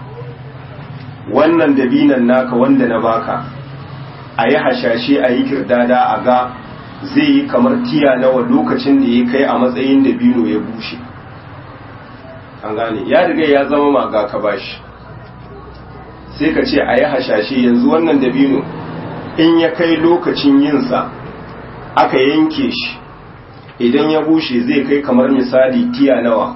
wannan dabinan naka wanda na baka a yi hashashe a yi kirdada a ga zai yi kamar tiya nawa lokacin da ya kai a matsayin dabino ya bushe an gane ya riga ya zama maga ka bashi sai ka ce a yi hashashe yanzu wannan dabino in ya kai lokacin yinsa aka yanke shi idan ya bushe zai kai kamar misali tiya nawa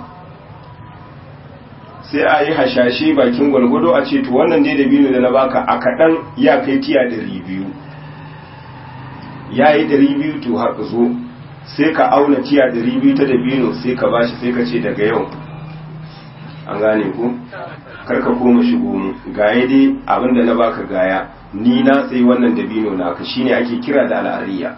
sai a yi hashashe bakin gwalgwado a ce to wannan dai dabino da na baka a kaɗan ya kai tiya ɗari biyu ya yi ɗari biyu to har zo sai ka auna tiya ɗari biyu ta dabino sai ka bashi sai ka ce daga yau an gane ku karka koma shigo mu gaya dai abinda na baka gaya ni na sai wannan dabino naka shine ake kira da al'ariya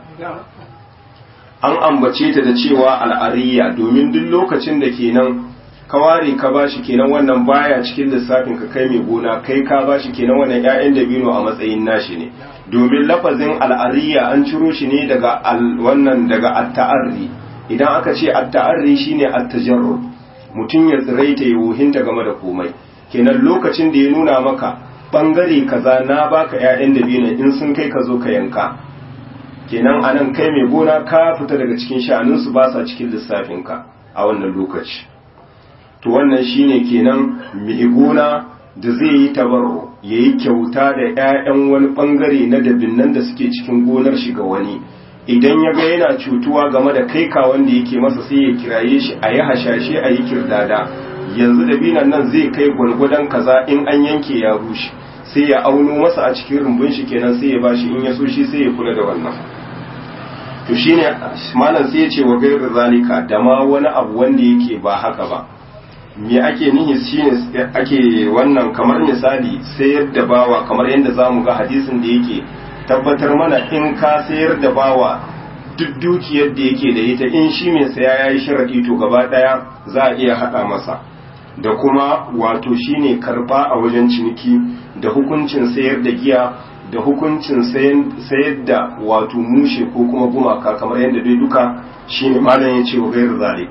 an ambace ta da cewa al'ariya domin duk lokacin da kenan ka ware ka bashi kenan wannan baya cikin lissafin ka kai mai gona kai ka bashi kenan wannan ƴaƴan dabino a matsayin nashi ne domin lafazin al'ariya an ciro shi ne daga wannan daga at-ta'arri idan aka ce at-ta'arri shine at-tajarrud mutum ya tsiraita ya wuhinta game da komai kenan lokacin da ya nuna maka bangare kaza na baka ƴaƴan dabino in sun kai ka zo ka yanka kenan anan kai mai gona ka fita daga cikin sha'aninsu ba sa cikin lissafinka a wannan lokaci to wannan shine kenan mai gona da zai yi tabarro ya yi kyauta da 'ya'yan wani bangare na dabinnan da suke cikin gonar shi ga wani idan ya ga yana cutuwa game da kai ka wanda yake masa sai ya kiraye shi a yi hashashe a yi kirdada yanzu dabinan nan zai kai gwargwadon kaza in an yanke ya rushe sai ya auno masa a cikin rumbun shi kenan sai ya bashi in ya so shi sai ya kula da wannan to shine malam sai ya ce wa gairu zalika da ma wani abu wanda yake ba haka ba me ake nihi shine ake wannan kamar misali sayar da bawa kamar yadda zamu ga hadisin da yake tabbatar mana in ka sayar da bawa duk dukiyar da yake da ita in shi mai saya yayi sharadi to gaba daya za a iya hada masa da kuma wato shine karba a wajen ciniki da hukuncin sayar da giya da hukuncin sayar da wato mushe ko kuma gumaka kamar yadda dai duka shine malam ya ce wa gairu zalik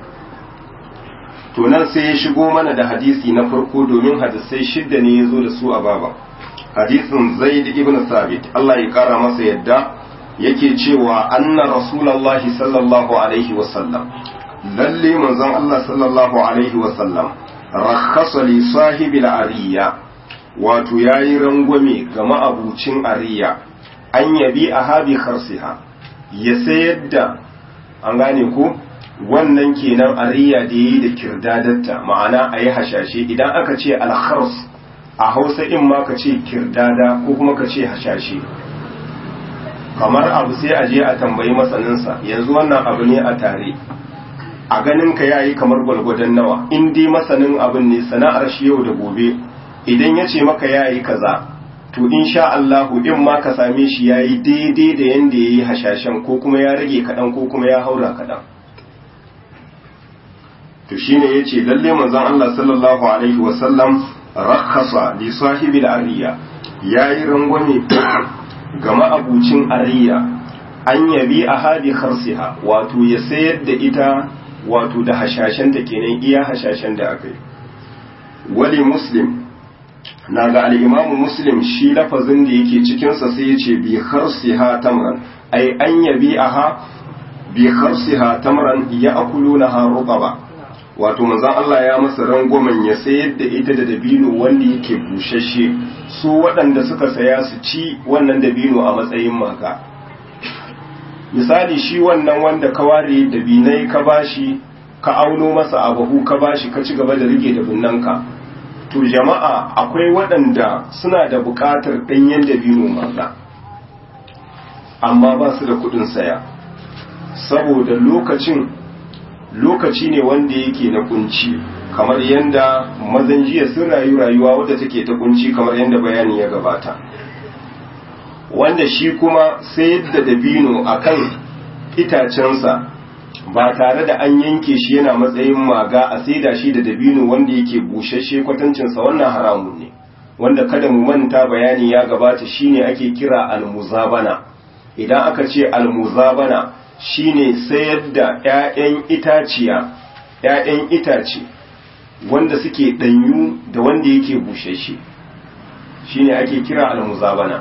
to nan sai ya shigo mana da hadisi na farko domin hadisai shidda ne ya zo da su a baba hadisin zaid ibn sabit Allah ya kara masa yadda yake cewa anna rasulullahi sallallahu alaihi wasallam lalle manzon Allah sallallahu alaihi wasallam rakhasa li sahibil ariya wato yayi rangwame ga ma'abucin ariya an yabi a habi kharsiha ya sayar da an gane ko wannan kenan ariya da yi da kirdadatta ma'ana a yi hashashe idan aka ce alkhars a hausa in ma ka ce kirdada ko kuma ka ce hashashe kamar abu sai a je a tambayi masaninsa yanzu wannan abu ne a tare a ganin ka yayi kamar gwalgwadon nawa in dai masanin abin ne sana'ar shi yau da gobe idan ya ce maka yayi kaza to insha Allah in ma ka same shi yayi daidai da yanda yayi hashashen ko kuma ya rage kadan ko kuma ya haura kadan to shine yace lalle manzon Allah sallallahu alaihi wasallam rakhasa li sahibil ariya yayi rangwame ga ma'abucin ariya an yabi a hadi kharsiha wato ya sayar da ita wato da hashashen ta kenan iya hashashen da aka yi wali muslim na ga al'imamu muslim shi lafazin da yake cikinsa sai ya ce bi kharsiha tamran ai an yabi aha bi kharsiha tamran ya akulu na ha ba wato manzon Allah ya masa rangwamen ya sayar da ita da dabino wanda yake bushashe su waɗanda suka saya su ci wannan dabino a matsayin maka misali shi wannan wanda ka ware dabinai ka bashi ka auno masa abahu ka bashi ka ci gaba da rike da binnanka to jama'a akwai waɗanda suna da buƙatar ɗanyen dabino maka amma ba su da kuɗin saya saboda lokacin lokaci ne wanda yake na kunci kamar yadda mazan jiya sun rayu rayuwa wadda take ta kunci kamar yadda bayani ya gabata wanda shi kuma sayar da dabino a kan itacensa ba tare da an yanke shi yana matsayin maga a saida shi da dabino wanda yake bushashe kwatancinsa wannan haramun ne wanda kada mu manta bayani ya gabata shine ake kira almuzabana idan aka ce almuzabana shine sayar da 'ya'yan itaciya 'ya'yan itace wanda suke ɗanyu da wanda yake bushashe shine ake kira almuzabana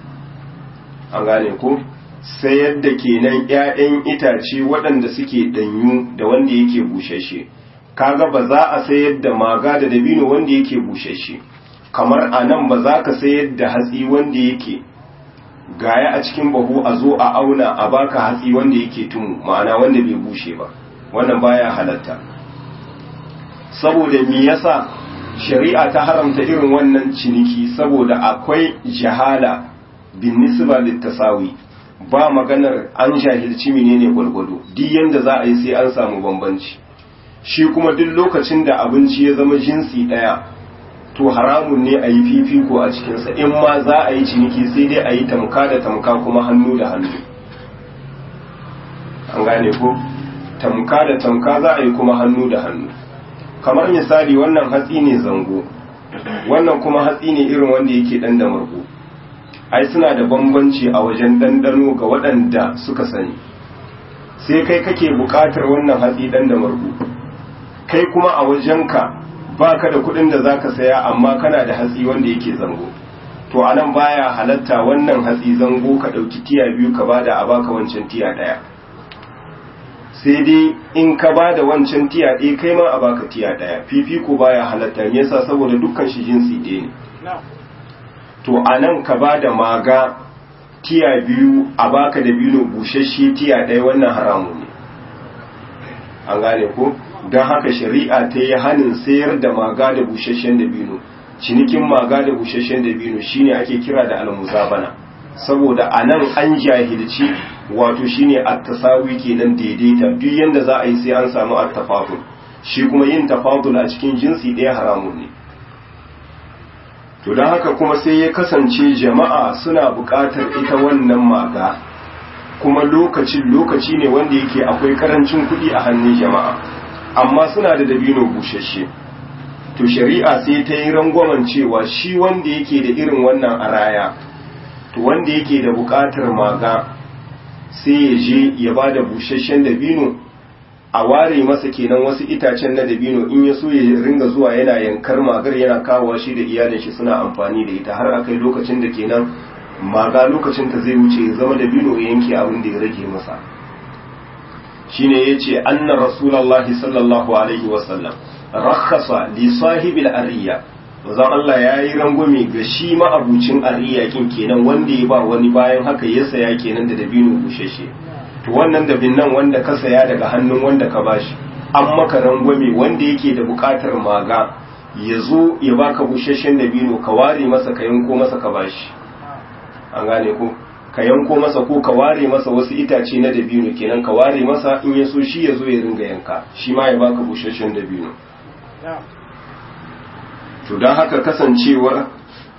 an gane ko sayar da kenan 'ya'yan itace waɗanda suke ɗanyu da wanda yake bushashe kaga ba za a sayar da maga da dabino wanda yake bushashe kamar a nan ba za ka sayar da hatsi wanda yake gaya a cikin bahu a zo a auna a baka hatsi wanda yake tumu ma'ana wanda bai bushe ba wannan baya halatta saboda me yasa shari'a ta haramta irin wannan ciniki saboda akwai jahala bin nisba littasawi ba maganar an jahilci menene gwargwado duk yanda za a yi sai an samu bambanci shi kuma duk lokacin da abinci ya zama jinsi ɗaya to haramun ne a yi fifiko a cikinsa in ma za a yi ciniki sai dai a yi tamka da tamka kuma hannu da hannu an gane ko tamka da tamka za a yi kuma hannu da hannu kamar misali wannan hatsi ne zango wannan kuma hatsi ne irin wanda yake ɗan da margo ai suna da bambanci a wajen ɗanɗano ga waɗanda suka sani sai kai kake buƙatar wannan hatsi ɗan da margo kai kuma a wajenka ba ka da kuɗin da za ka saya amma kana da hatsi wanda yake zango to a nan baya halatta wannan hatsi zango ka ɗauki tiya biyu ka bada a baka wancan tiya ɗaya sai dai in ka bada wancan tiya ɗaya kai ma a baka tiya ɗaya fifiko baya halatta me yasa saboda dukkan shi jinsi ɗaya ne to a nan ka bada maga tiya biyu a baka da biyu busasshe tiya ɗaya wannan haramun ne an gane ko don haka shari'a ta yi hannun sayar da maga da busasshen dabino cinikin maga da busasshen dabino shine ake kira da almuzabana saboda a nan an jahilci wato shine at-tasawi kenan daidaita duk yanda za a yi sai an samu at-tafadul shi kuma yin tafadul a cikin jinsi ɗaya haramun ne to don haka kuma sai ya kasance jama'a suna buƙatar ita wannan maga kuma lokacin lokaci ne wanda yake akwai karancin kuɗi a hannun jama'a amma suna da dabino bushashe to shari'a sai ta yi rangwamen cewa shi wanda yake da irin wannan araya to wanda yake da buƙatar maga sai ya je ya ba da bushashen dabino a ware masa kenan wasu itacen na dabino in ya so ya ringa zuwa yana yankar magar yana kawo shi da iyalin shi suna amfani da ita har akai lokacin da kenan maga lokacin ta zai wuce ya zama dabino ya yanke abin da ya rage masa shine yace anna rasulullahi sallallahu alaihi wasallam rakhasa li sahibil ariya manzon Allah ya yi rangwame ga shi ma'abucin ariya kin kenan wanda ya ba wani bayan haka ya saya kenan da dabino bushashe to wannan dabin nan wanda ka saya daga hannun wanda ka bashi an maka rangwame wanda yake da bukatar maga ya zo ya baka bushashen dabino ka ware masa ka yanko masa ka bashi an gane ko ka yanko masa ko ka ware masa wasu itace na dabino kenan ka ware masa in ya so shi ya zo ya ringa yanka shi ma ya baka bushashen dabino to don haka kasancewar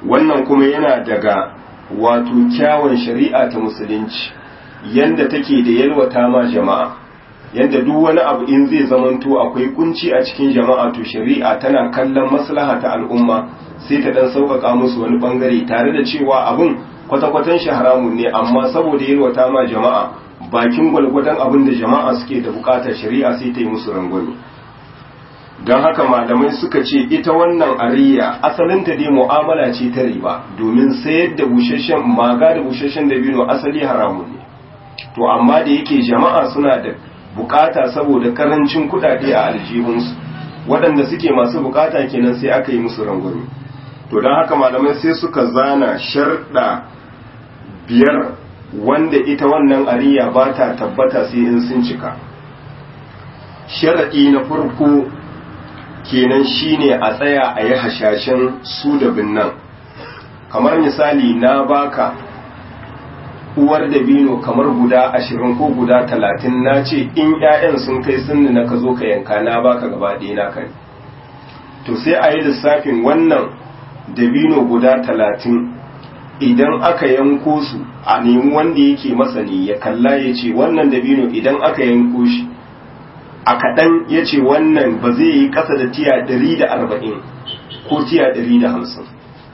wannan kuma yana daga wato kyawun shari'a ta musulunci yanda take da yalwata ma jama'a yanda duk wani abu in zai zamanto akwai kunci a cikin jama'a to shari'a tana kallon maslaha ta al'umma sai ta dan sauƙaƙa musu wani bangare tare da cewa abun kwata-kwatan shi haramun ne amma saboda yalwata ma jama'a bakin gwalgwadon abin da jama'a suke da bukatar shari'a sai ta yi musu rangwame don haka malamai suka ce ita wannan ariya asalinta dai mu'amala ce ta riba domin sayar da busasshen maga da busasshen dabino asali haramun ne to amma da yake jama'a suna da bukata saboda karancin kudade a aljihunsu waɗanda suke masu bukata kenan sai aka yi musu rangwame to don haka malamai sai suka zana sharɗa biyar wanda ita wannan ariya ba ta tabbata sai in sun cika sharaɗi na farko kenan shine a tsaya a yi hashashen su da binnan kamar misali na baka uwar dabino kamar guda ashirin ko guda talatin na ce in 'ya'yan sun kai sunni na ka zo ka yanka na baka gaba ɗaya na kai to sai a yi lissafin wannan dabino guda talatin idan aka yanko su a nemi wanda yake masani ya kalla ya ce wannan dabino idan aka yanko shi a kaɗan ya ce wannan ba zai yi ƙasa da tiya ɗari da arba'in ko tiya ɗari da hamsin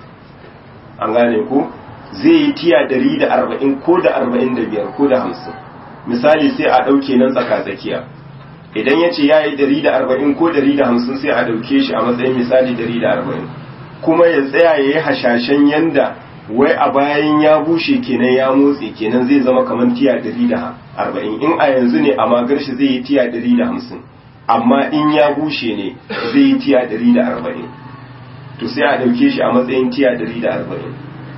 an gane ko zai yi tiya ɗari da arba'in ko da arba'in da biyar ko da hamsin misali sai a ɗauke nan tsaka-tsakiya idan ya ce ya yi ɗari da arba'in ko ɗari da hamsin sai a ɗauke shi a matsayin misali ɗari da arba'in kuma ya tsaya ya yi hashashen yanda wai a bayan ya bushe kenan ya motsi kenan zai zama kamar tiya ɗari da arba'in in a yanzu ne a magar shi zai yi tiya ɗari da hamsin amma in ya bushe ne zai yi tiya ɗari da arba'in to sai a ɗauke shi a matsayin tiya ɗari da arba'in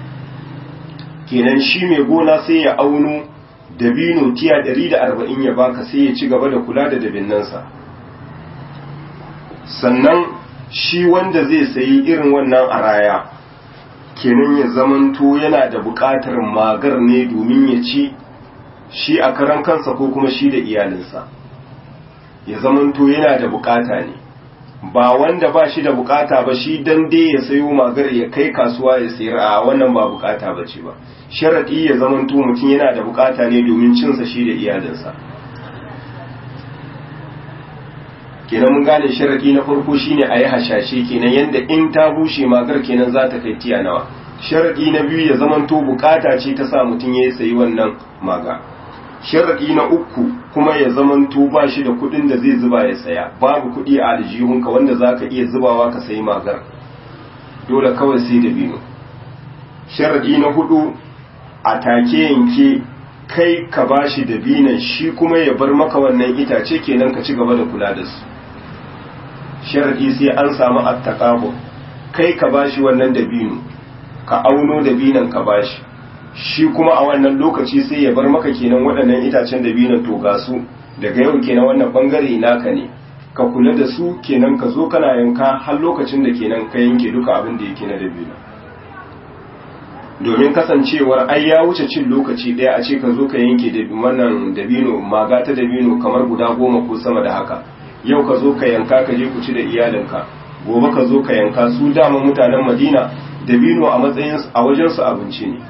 kenan shi mai gona sai ya auno dabino tiya ɗari da arba'in ya baka sai ya ci gaba da kula da dabinnansa sannan shi wanda zai sayi irin wannan araya kenan ya zamanto yana da buƙatar magar ne domin ya ci shi a karan kansa ko kuma shi da iyalinsa ya zamanto yana da buƙata ne ba wanda ba shi da buƙata ba shi dan dai ya sayo magar ya kai kasuwa ya sayar a wannan ba buƙata ba ce ba sharaɗi ya zamanto mutum yana da buƙata ne domin cinsa shi da iyalinsa kenan mun gane sharadi na farko shine a yi hashashe kenan yadda in ta bushe magar kenan za ta kai tiya nawa sharadi na biyu ya zamanto bukata ce ta sa mutum ya sayi wannan maga sharadi na uku kuma ya zamanto ba shi da kudin da zai zuba ya saya babu kudi a aljihunka wanda za ka iya zubawa ka sayi magar dole kawai sai da bino sharadi na hudu a take yanke kai ka bashi da binan shi kuma ya bar maka wannan itace kenan ka ci gaba da kula da su sharadi sai an samu attaqabu kai ka bashi wannan dabino ka auno dabinan ka bashi shi kuma a wannan lokaci sai ya bar maka kenan waɗannan itacen dabinan to ga su daga yau kenan wannan bangare naka ne ka kula da su kenan ka zo kana yanka har lokacin da kenan ka yanke duka abin da yake na dabino domin kasancewar ai ya wuce cin lokaci ɗaya a ce ka zo ka yanke wannan dabino maga ta dabino kamar guda goma ko sama da haka yau ka zo ka yanka ka je ku ci da iyalinka gobe ka zo ka yanka su dama mutanen madina dabino a matsayin a wajensu abinci ne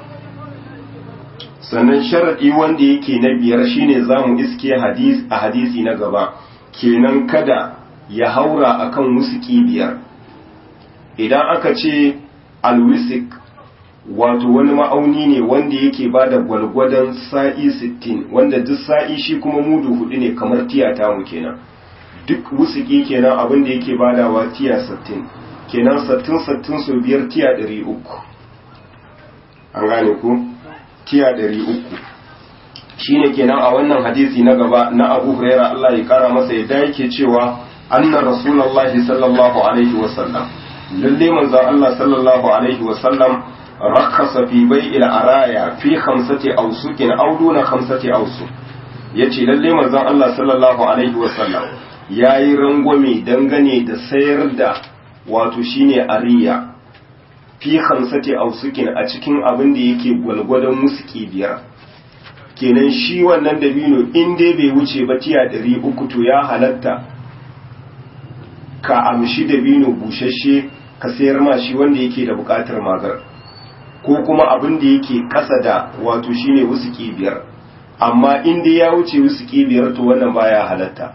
sannan sharaɗi wanda yake na biyar shine za mu iske hadis a hadisi na gaba kenan kada ya haura akan wusuki biyar idan aka ce alwisik wato wani ma'auni ne wanda yake ba da gwalgwadon sa'i 60 wanda duk sa'i shi kuma mudu hudu ne kamar tiyata mu kenan duk wusuki kenan abin da yake badawa tiya 60 kenan 60-60 so biyar tiya 300 an gane ku tiya 300 shine kenan a wannan hadisi na gaba na abu huraira Allah ya kara masa yadda yake cewa anna rasulullahi sallallahu alaihi wasallam lalle manzon Allah sallallahu alaihi wasallam rakhasa fi bai'il araya fi khamsati awsukin aw duna khamsati awsuk yace lalle manzon Allah sallallahu alaihi wasallam yayi rangwame dangane da sayar da wato shine ariya fi khamsati awsukin a cikin abin da yake gwalgwadon musuki biyar kenan shi wannan dabino in dai bai wuce ba tiya 300 to ya halatta ka amshi dabino bushashe ka sayar ma shi wanda yake da buƙatar magar ko kuma abin da yake ƙasa da wato shine wusuki biyar amma in dai ya wuce wusuki biyar to wannan baya halatta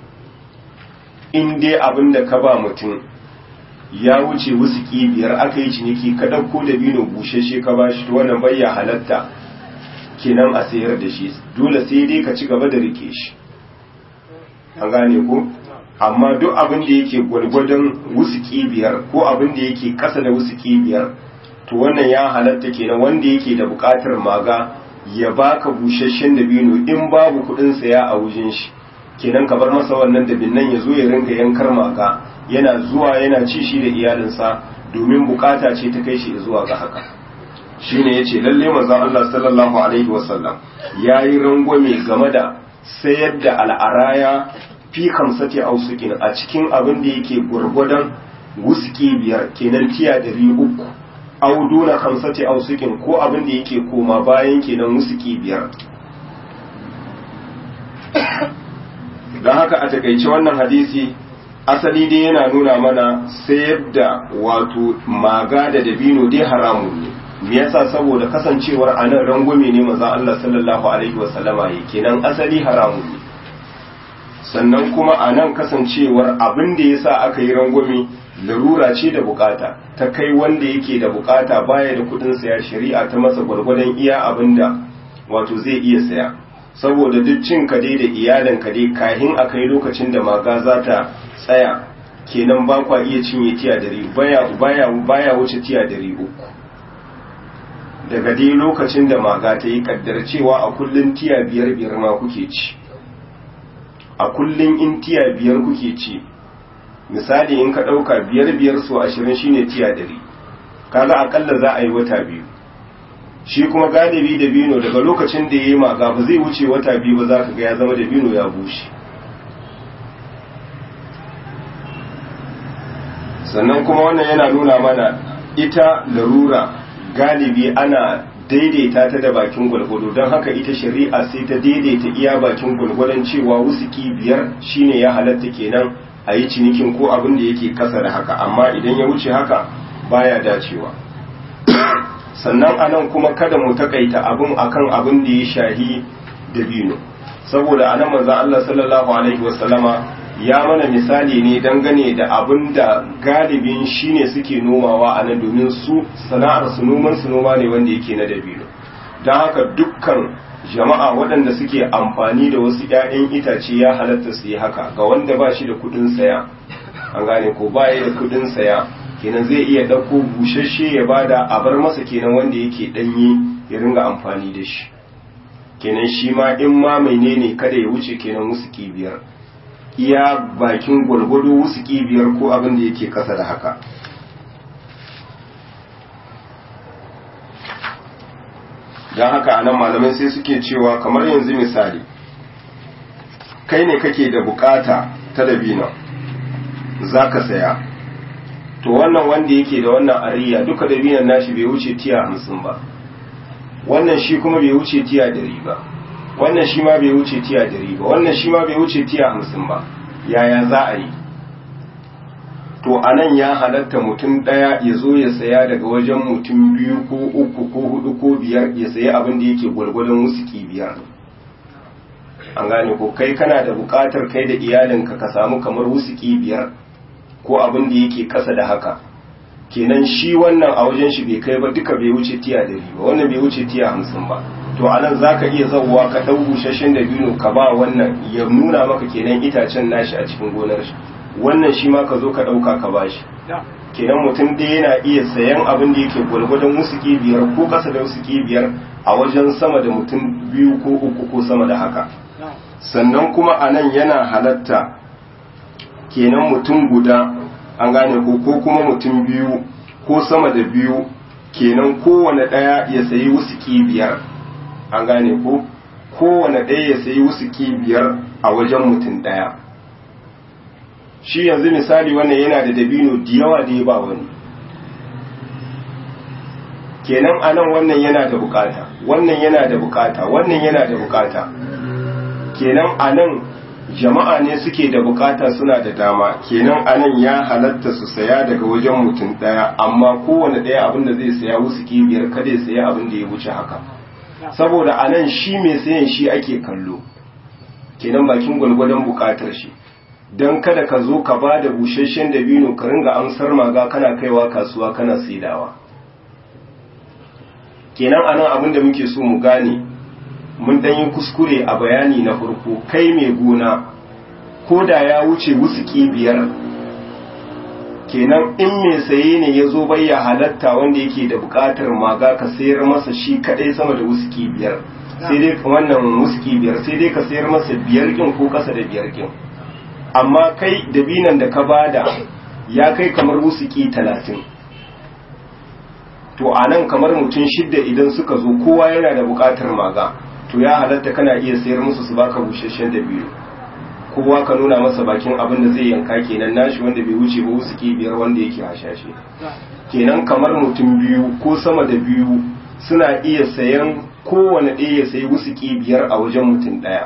in dai abin da ka ba mutum ya wuce wusuki biyar aka yi ciniki ka ɗauko da bino bushashe ka ba shi to wannan baya halatta kenan a sayar da shi dole sai dai ka ci gaba da rike shi an gane ko amma duk abin da yake gwargwadon wusuki biyar ko abin da yake ƙasa da wusuki biyar to wannan ya halatta kenan wanda yake da buƙatar maga ya baka busasshen dabino in babu kuɗin saya a wujin shi kenan ka bar masa wannan dabinnan ya zo ya rinka yankar maga yana zuwa yana ci shi da iyalinsa domin bukata ce ta kai shi zuwa ga haka shine yace lalle manzon Allah sallallahu alaihi wasallam yayi rangwame game da sayar da al'araya fi kamsati ausukin a cikin abin da yake gurgudan wuski biyar kenan tiya ɗari uku auduna kamsati ausukin ko abin da yake koma bayan kenan wuski biyar don haka a takaice wannan hadisi asali dai yana nuna mana sayar da wato maga da dabino dai haramun ne me yasa saboda kasancewar anan rangwame ne manzon Allah sallallahu alaihi wasallama yake kenan asali haramun ne sannan kuma anan kasancewar abin da yasa aka yi rangwame larura ce da bukata ta kai wanda yake da bukata baya da kudin saya shari'a ta masa gwargwadon iya abinda wato zai iya saya saboda duk cin ka dai da iyalin ka dai kahin a kai lokacin da maga za ta tsaya kenan ba kwa iya cinye tiya dari baya baya baya wuce tiya dari uku daga dai lokacin da maga ta yi kaddar cewa a kullun tiya biyar biyar ma kuke ci a kullun in tiya biyar kuke ci misali in ka ɗauka biyar biyar so ashirin shine tiya dari kaga akalla za a yi wata biyu shi kuma galibi da bino daga lokacin da ya yi maga ba zai wuce wata biyu ba za ka ga ya zama da bino ya bushe sannan kuma wannan yana nuna mana ita larura galibi ana daidaita ta da bakin gwalgwado don haka ita shari'a sai ta daidaita iya bakin gwalgwadon cewa wusuki biyar shine ya halatta kenan a yi cinikin ko abin da yake kasa da haka amma idan ya wuce haka baya dacewa sannan anan kuma kada mu takaita abin akan abin da ya shahi dabino saboda anan manzon Allah sallallahu alaihi wasallama ya mana misali ne dangane da abin da galibin shine suke nomawa a nan domin su sana'ar su noman su noma ne wanda yake na dabino don haka dukkan jama'a waɗanda suke amfani da wasu 'ya'yan itace ya halatta su yi haka ga wanda ba shi da kuɗin saya an gane ko ba da kuɗin saya kenan zai iya ɗauko busasshe ya bada a bar masa kenan wanda yake ɗanye ya ringa amfani da shi kenan shi ma in ma menene kada ya wuce kenan wasu biyar iya bakin gwargwado wasu biyar ko abin da yake kasa da haka don haka anan malamai sai suke cewa kamar yanzu misali kai ne kake da bukata ta dabino za ka saya to wannan wanda yake da wannan ariya duka dabinan nashi bai wuce tiya hamsin ba wannan shi kuma bai wuce tiya dari ba wannan shi ma bai wuce tiya dari ba wannan shi ma bai wuce tiya hamsin ba yaya za a yi to a nan ya halatta mutum ɗaya ya zo ya saya daga wajen mutum biyu ko uku ko hudu ko biyar ya sayi abin da yake gwargwadon wusuki biyar an gane ko kai kana da buƙatar kai da iyalinka ka samu kamar wusuki biyar ko abin da yake ƙasa da haka kenan shi wannan a wajen shi bai kai ba duka bai wuce tiya dari ba wannan bai wuce tiya hamsin ba to a nan za ka iya zauwa ka ɗau busasshen da bino ka ba wannan ya nuna maka kenan itacen nashi a cikin gonar shi wannan shi ma ka zo ka ɗauka ka ba shi kenan mutum dai yana iya sayan abin da yake gwalgwadon wusuki biyar ko ƙasa da wusuki biyar a wajen sama da mutum biyu ko uku ko sama da haka sannan kuma a nan yana halatta kenan mutum guda an gane ko ko kuma mutum biyu ko sama da biyu kenan kowane ɗaya ya sayi wusuki biyar an gane ko kowane ɗaya ya sayi wusuki biyar a wajen mutum ɗaya shi yanzu misali wannan yana da dabino da yawa da ya ba wani kenan anan wannan yana da bukata wannan yana da bukata wannan yana da bukata kenan anan jama'a ne suke da bukata suna da dama kenan anan ya halatta su saya daga wajen mutum daya amma kowane daya abin da zai saya wusuki biyar kada ya saya abin da ya wuce haka saboda anan shi mai sayan shi ake kallo kenan bakin gwalgwadon bukatar shi don kada ka zo ka ba da busasshen dabino ka ringa amsar maga kana kaiwa kasuwa kana saidawa kenan anan abin da muke so mu gane mun dan yi kuskure a bayani na farko kai mai gona ko da ya wuce wusuki biyar kenan in mai saye ne ya zo bai ya halatta wanda yake da bukatar maga ka sayar masa shi kadai sama da wusuki biyar sai dai wannan wusuki biyar sai dai ka sayar masa biyar kin ko kasa da biyar kin amma kai dabinan da ka bada ya kai kamar wusuki talatin to a nan kamar mutum shidda idan suka zo kowa yana da bukatar maga to ya halatta kana iya sayar musu su baka busasshen da biyu kowa ka nuna masa bakin abin da zai yanka kenan nashi wanda bai wuce ba wusuki biyar wanda yake hashashe kenan kamar mutum biyu ko sama da biyu suna iya sayan kowane ɗaya ya sayi wusuki biyar a wajen mutum ɗaya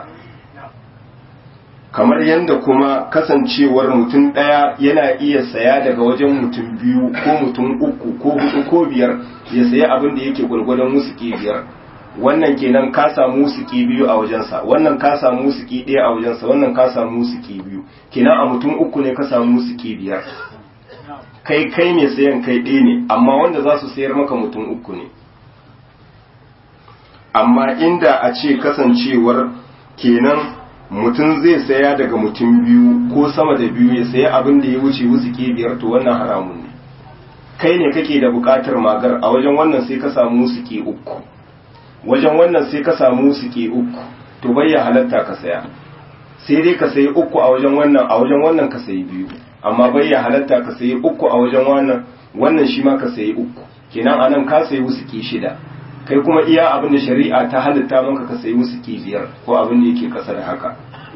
kamar yadda kuma kasancewar mutum ɗaya yana iya saya daga wajen mutum biyu ko mutum uku ko hudu ko biyar ya sayi abin da yake gwargwadon wusuki biyar wannan kenan ka samu wusuki biyu a wajensa wannan ka samu wusuki ɗaya a wajensa wannan ka samu wusuki biyu kenan a mutum uku ne ka samu wusuki biyar kai kai mai sayan kai ɗaya ne amma wanda za su sayar maka mutum uku ne amma inda a ce kasancewar kenan mutum zai saya daga mutum biyu ko sama da biyu ya saya abin da ya wuce wusuki biyar to wannan haramun ne kai ne kake da bukatar magar a wajen wannan sai ka samu wusuki uku wajen wannan sai ka samu wusuki uku to bai ya halatta ka saya sai dai ka sayi uku a wajen wannan a wajen wannan ka sayi biyu amma bai ya halatta ka sayi uku a wajen wannan wannan shi ma ka sayi uku kenan anan ka sayi wusuki shida kai kuma iya abin da shari'a ta halitta maka ka sayi musu biyar ko abin da yake kasa da haka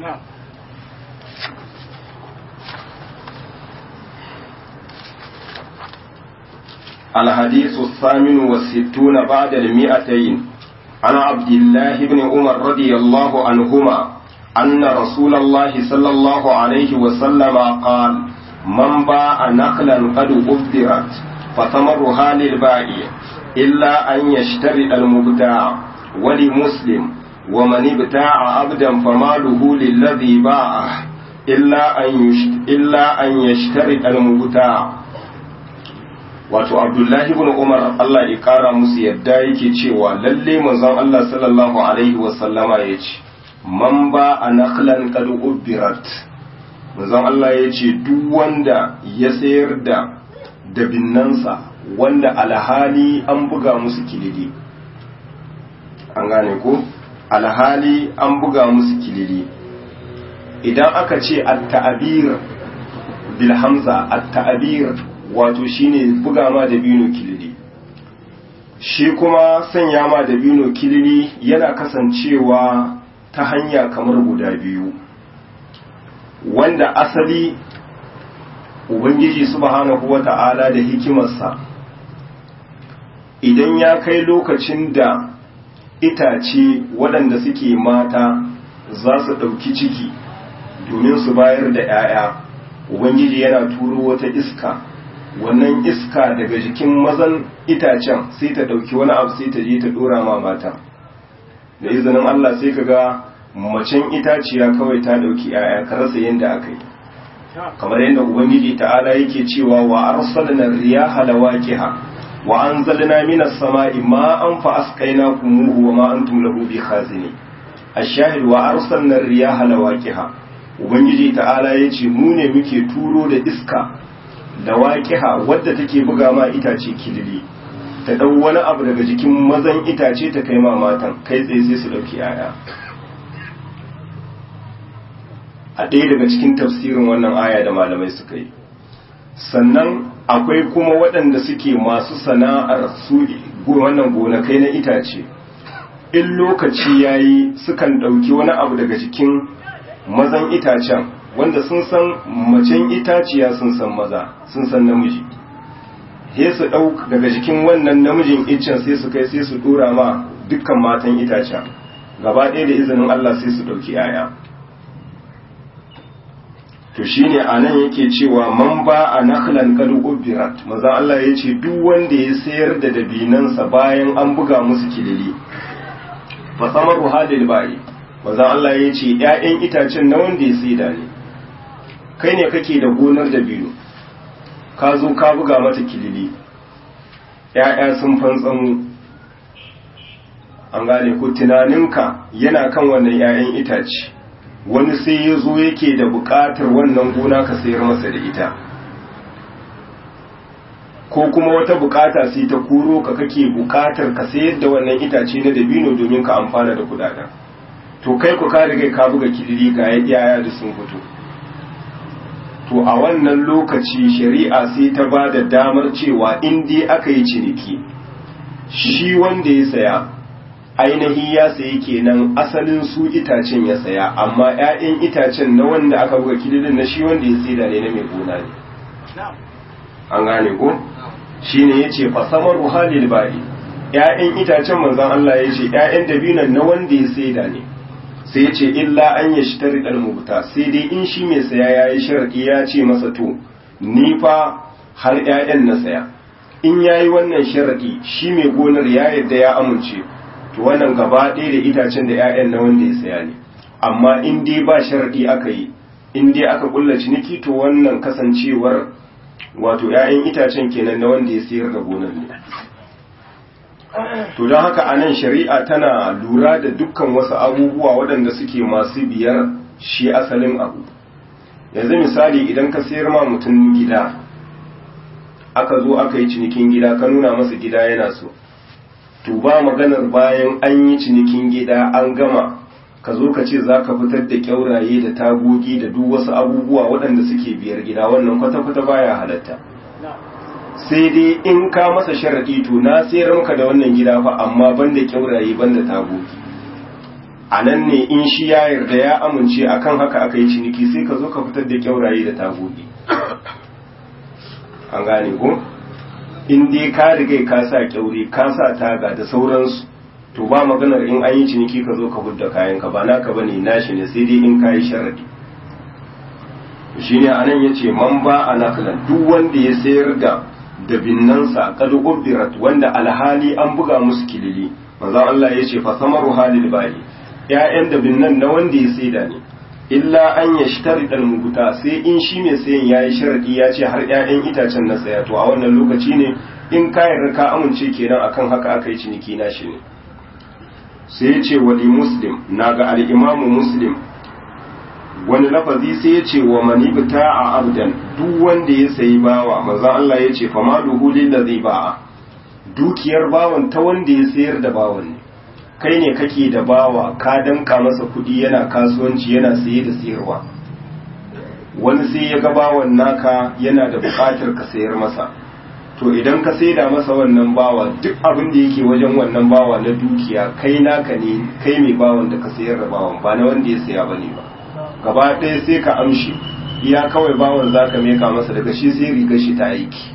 الحديث الثامن والستون بعد المئتين عن عبد الله بن عمر رضي الله عنهما أن رسول الله صلى الله عليه وسلم قال من باع نخلا قد أبدرت فثمرها للبائع إلا أن يشتري المبتاع ولمسلم ومن ابتاع عبدا فماله للذي باعه إلا أن يشت... إلا أن يشتري المبتاع wato abdullahi ibn umar Allah ya kara musu yadda yake cewa lalle manzon Allah sallallahu alaihi wa sallama ya ce man ba a nakhlan qad ubbirat manzon Allah ya ce duk wanda ya sayar da dabinnansa wanda alhali an buga musu kilili an gane ko alhali an buga musu kilili idan aka ce at-ta'bir bil hamza at-ta'bir wato shine buga ma da bino kilili shi kuma sanya ma da bino kilili yana kasancewa ta hanya kamar guda biyu wanda asali ubangiji subhanahu wata'ala da hikimarsa idan ya kai lokacin da itace waɗanda suke mata za su ɗauki ciki domin su bayar da 'ya'ya ubangiji yana turo wata iska wannan iska daga jikin mazan itacen sai ta ɗauki wani abu sai ta je ta ɗora ma mata da izinin allah sai ka ga macen itaciya kawai ta ɗauki 'ya'ya ka rasa yadda aka yi kamar yadda ubangiji ta'ala yake cewa wa arsalna riyaha lawaqiha wa anzalna minas sama'i ma'an fa asqaynakum wa ma antum lahu bikhazini ash-shahid wa arsalna riyaha lawaqiha ubangiji ta'ala yace mu ne muke turo da iska lawaqiha wadda take buga ma itace kilili ta dau wani abu daga jikin mazan itace ta kai ma matan kai tsaye sai su dauki yaya a ɗaya daga cikin tafsirin wannan aya da malamai suka yi sannan akwai kuma waɗanda suke masu sana'ar su wannan gonakai na itace in lokaci ya yi sukan ɗauki wani abu daga cikin mazan itacen wanda sun san macen itaciya sun san maza sun san namiji sai su ɗauk daga jikin wannan namijin icen sai su kai sai su ɗora ma dukkan matan itacen gaba ɗaya da izinin Allah sai su ɗauki 'ya'ya to shine anan yake cewa man ba a nakhlan qad ubirat maza Allah ya ce duk wanda ya sayar da dabinansa bayan an buga musu kilili fa samaru halil bai maza Allah ya ce ƴaƴan itacen na wanda ya saida ne kai ne kake da gonar dabino ka zo ka buga mata kilili ƴaƴa sun fantsamu an gane ko tunaninka yana kan wannan ƴaƴan itace wani sai ya zo yake da buƙatar wannan gona ka sayar masa da ita ko kuma wata buƙata sai ta kuro ka kake buƙatar ka sayar da wannan itace na dabino domin ka amfana da kudaden to kai ku ka riga ka buga kidiri ga yaya da sun fito to a wannan lokaci shari'a sai ta ba da damar cewa in dai aka yi ciniki shi wanda ya saya ainihi ya sayi kenan asalin su itacen ya saya amma 'ya'yan itacen na wanda aka buga kililin na shi wanda ya saida ne na mai gona ne an gane ko shi ne ya ce fasamar ruhalil ba'i 'ya'yan itacen manzan Allah ya ce 'ya'yan dabinan na wanda ya saida ne sai ya ce illa an ya shi tari mubuta sai dai in shi mai saya ya yi sharaɗi ya ce masa to ni fa har 'ya'yan na saya in ya yi wannan sharaɗi shi mai gonar ya yadda ya amince to wannan gaba ɗaya da itacen da 'ya'yan na wanda ya saya ne amma in dai ba sharaɗi aka yi in dai aka kulla ciniki to wannan kasancewar wato 'ya'yan itacen kenan na wanda ya sayar da gonar ne to don haka anan shari'a tana lura da dukkan wasu abubuwa waɗanda suke masu biyar shi asalin abu yanzu misali idan ka sayar ma mutum gida aka zo aka yi cinikin gida ka nuna masa gida yana so to ba maganar bayan an yi cinikin gida an gama ka zo ka ce za ka fitar da kyauraye da tagogi da duk wasu abubuwa waɗanda suke biyar gida wannan kwata-kwata baya halatta sai dai in ka masa sharaɗi to na sayar maka da wannan gida fa amma banda kyauraye banda tagogi a nan ne in shi ya yarda ya amince akan haka aka yi ciniki sai ka zo ka fitar da kyauraye da tagogi an gane ko in dai ka riga ka sa kyaure ka sa taga da sauransu to ba maganar in an yi ciniki ka zo ka hudda kayan ka ba naka bane nashi ne sai dai in ka yi sharadi shine anan yace man ba anaklan duk wanda ya sayar da dabinnansa qad ubirat wanda alhali an buga musu kilili manzo Allah yace fa samaru halil bali ƴaƴan dabinnan na wanda ya saida ne illa an yashtari dal muguta sai in shi mai sayan yayi sharadi ya ce har ƴaƴan itacen na saya to a wannan lokaci ne in ka yarda ka amince kenan akan haka aka yi ciniki na shi ne sai ya ce wali muslim na ga al'imamu muslim wani lafazi sai ya ce wa manibta a abdan duk wanda ya sayi bawa maza Allah ya ce fama duhulin da zai ba'a dukiyar bawan ta wanda ya sayar da bawan ne kai ne kake da bawa ka danka masa kudi yana kasuwanci yana saye da sayarwa wani sai ya ga bawan naka yana da bukatar ka sayar masa to idan ka saida masa wannan bawa duk abin da yake wajen wannan bawa na dukiya kai naka ne kai mai bawan da ka sayar da bawan ba na wanda ya saya bane ba gaba ɗaya sai ka amshi iya kawai bawan za ka meka masa daga shi sai rigar shi ta aiki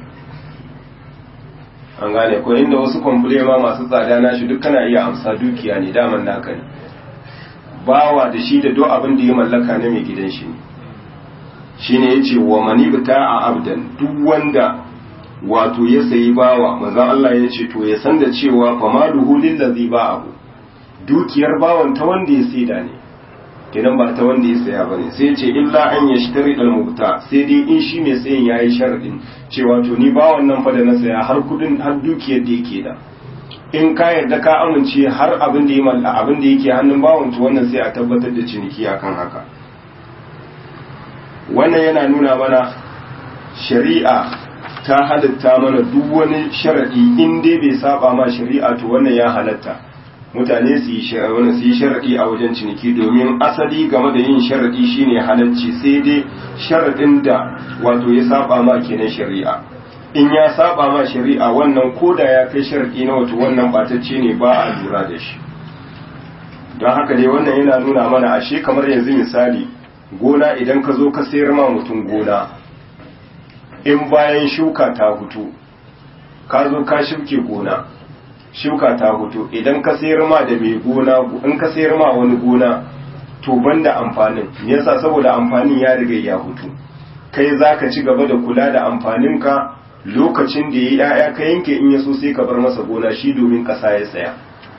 an gane ko inda wasu kwamfule ma masu tsada na shi duk kana iya amsa dukiya ne daman naka ne bawa da shi da duk abin da ya mallaka na mai gidan shi ne shine yace wa manibta a abdan duk wanda wato ya sayi bawa manzon Allah ya ce to ya san da cewa famaluhu lillazi ba'ahu dukiyar bawan ta wanda ya saida ne kenan ba ta wanda ya saya bane sai ya ce illa an yashtari al-mubta sai dai in shi mai sayin yayi sharadin cewa to ni bawan nan fa da na saya har kudin har dukiyar da yake da in ka yarda ka amince har abin da ya malla abin da yake hannun bawan to wannan sai a tabbatar da ciniki akan haka wannan yana nuna mana shari'a ta halatta mana duk wani sharadi in dai bai saba ma shari'a to wannan ya halatta mutane su yi sharadi su yi sharadi a wajen ciniki domin asali game da yin sharadi shine halacci sai dai sharadin da wato ya saba ma kenan shari'a in ya saba ma shari'a wannan koda ya kai sharadi na wato wannan batacce ne ba a lura da shi don haka dai wannan yana nuna mana ashe kamar yanzu misali gona idan ka zo ka sayar ma mutum gona in bayan shuka ta hutu ka zo ka shuke gona shuka ta hutu idan ka sayar ma da mai gona in ka sayar ma wani gona to banda amfanin yasa saboda amfanin ya riga ya hutu kai zaka ci gaba da kula da amfaninka lokacin da ya ya'ya ka yanke in ya so sai ka bar masa gona shi domin ƙasa ya tsaya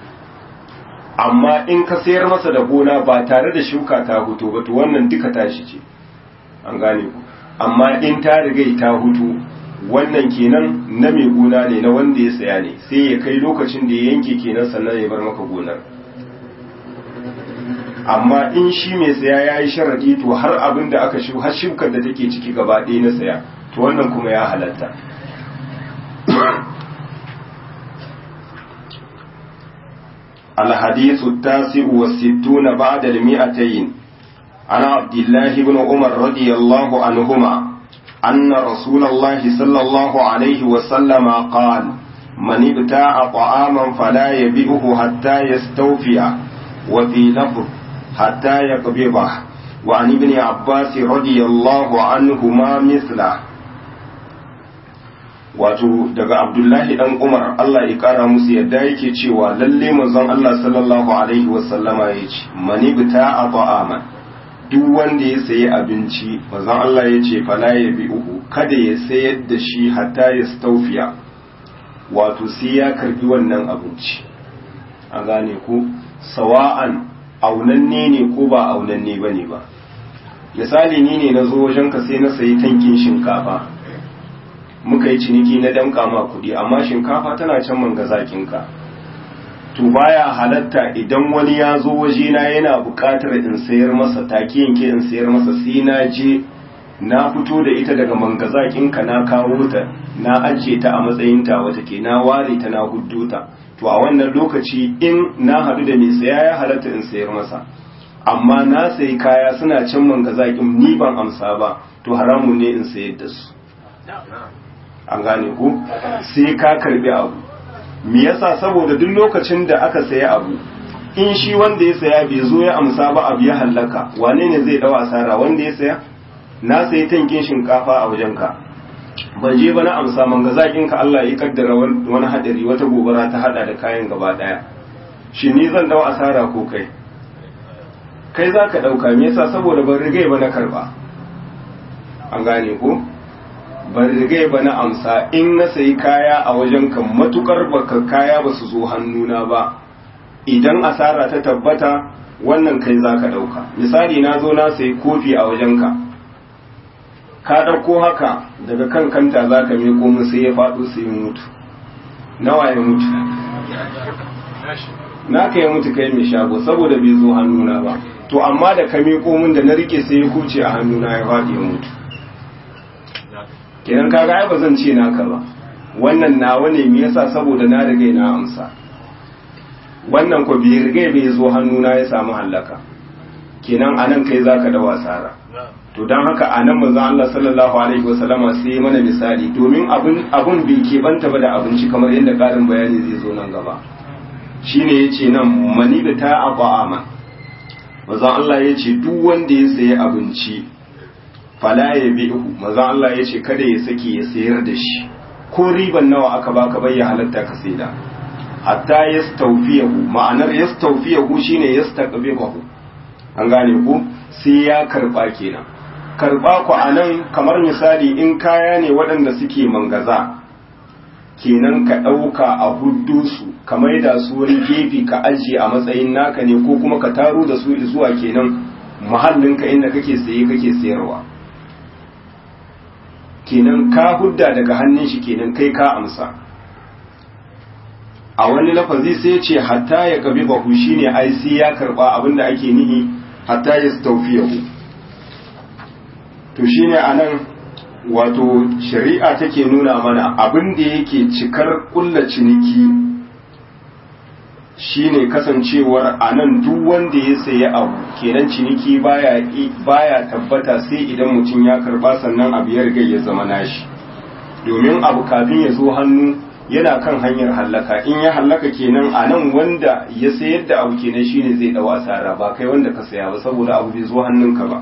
amma in ka sayar masa da gona ba tare da shuka ta hutu ba to wannan duka tashi ce an gane ku amma in ta riga ta hutu wannan kenan na mai gona ne na wanda ya saya ne sai ya kai lokacin da ya yanke kenan sannan ya bar maka gonar amma in shi mai saya ya yi sharadi to har abin da aka shi har shukar da take ciki gaba ɗaya na saya to wannan kuma ya halatta الحديث التاسع والستون بعد المئتين عن عبد الله بن عمر رضي الله عنهما أن رسول الله صلى الله عليه وسلم قال من ابتاع طعاما فلا يبيعه حتى يستوفي وفي لفظ حتى يقبضه وعن ابن عباس رضي الله عنهما مثله wato daga abdullahi dan umar allah ya kara musu yadda yake cewa lalle manzon allah sallallahu alaihi wasallama ya ce mani bita a ta'aman duk wanda ya sayi abinci manzon allah ya ce fala ya bi uku kada ya sayar da shi hatta ya staufiya wato sai ya karbi wannan abinci a gane ku sawa'an aunanne ne ko ba aunanne ba ne ba misali ni ne na zo wajenka sai na sayi tankin shinkafa muka yi ciniki na damka ma kuɗi amma shinkafa tana can manga zakinka to baya halatta idan wani ya zo wajena yana buƙatar in sayar masa take yanke in sayar masa sai na je na fito da ita daga manga zakinka na kawo ta na ajiye ta a matsayin ta wata ke na ware ta na huddo ta to a wannan lokaci in na haɗu da mai saya ya halatta in sayar masa amma na sayi kaya suna can manga zakin ni ban amsa ba to haramun ne in sayar da su an gane ku sai ka karbi abu me yasa saboda duk lokacin da aka saya abu in shi wanda ya saya bai zo ya amsa ba abu ya hallaka wane ne zai dawa asara wanda ya saya na sayi tankin shinkafa a wajenka ban je ba na amsa man ga zakin ka Allah ya kaddara wani hadari wata gobara ta hada da kayan gaba daya shi ni zan dawa asara ko kai kai zaka dauka me yasa saboda ban rigai ba na karba an gane ko ban rigai ba na amsa in na sayi kaya a wajen kan matukar baka kaya ba su zo hannuna ba idan asara ta tabbata wannan kai za ka ɗauka misali na zo na sayi kofi a wajenka ka ɗauko haka daga kan kanta za ka meko mu sai ya faɗo sai ya mutu nawa ya mutu na ka ya mutu kai mai shago saboda bai zo hannuna ba to amma da ka meko min da na rike sai ya kuce a hannuna ya faɗi ya mutu kenan kaga ai ba zan ce naka ba wannan nawa ne me yasa saboda na riga na amsa wannan ko bai riga bai zo hannuna ya samu hallaka kenan anan kai zaka da wasara to dan haka anan manzon Allah sallallahu alaihi wasallama sai mana misali domin abun abun bai banta ba da abinci kamar yadda karin bayani zai zo nan gaba shine yace nan mani da ta aba'ama manzon Allah yace duk wanda ya sayi abinci fala ya bi'hu manzo Allah ya ce kada ya saki ya sayar da shi ko riban nawa aka baka bai ya halatta ka saida hatta yastawfiyahu ma'anar yastawfiyahu shine yastaqbihu an gane ku sai ya karba kenan karba ku anan kamar misali in kaya ne waɗanda suke mangaza kenan ka ɗauka a huddu su ka maida su wani gefe ka ajiye a matsayin naka ne ko kuma ka taro da su zuwa kenan mahallinka inda kake saye kake sayarwa kenan ka hudda daga hannun shi kenan kai ka amsa a wani lafazi sai ce hatta ya gabi bahu shine ai sai ya karba abinda ake nihi hatta ya tawfiyahu to shine anan wato shari'a take nuna mana abinda yake cikar kulla ciniki shine kasancewar anan duk wanda ya sayi abu kenan ciniki baya baya tabbata sai idan mutum ya karba sannan abu ya riga ya zama nashi domin abu kafin ya zo hannu yana kan hanyar hallaka in ya hallaka kenan anan wanda ya sayar da abu kenan shine zai dawo asara ba kai wanda ka saya ba saboda abu bai zo hannunka ba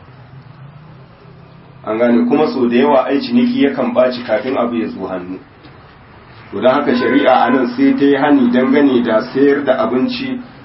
an gane kuma so da yawa ai ciniki yakan baci kafin abu ya zo hannu to don haka shari'a a nan sai ta yi hani dangane da sayar da abinci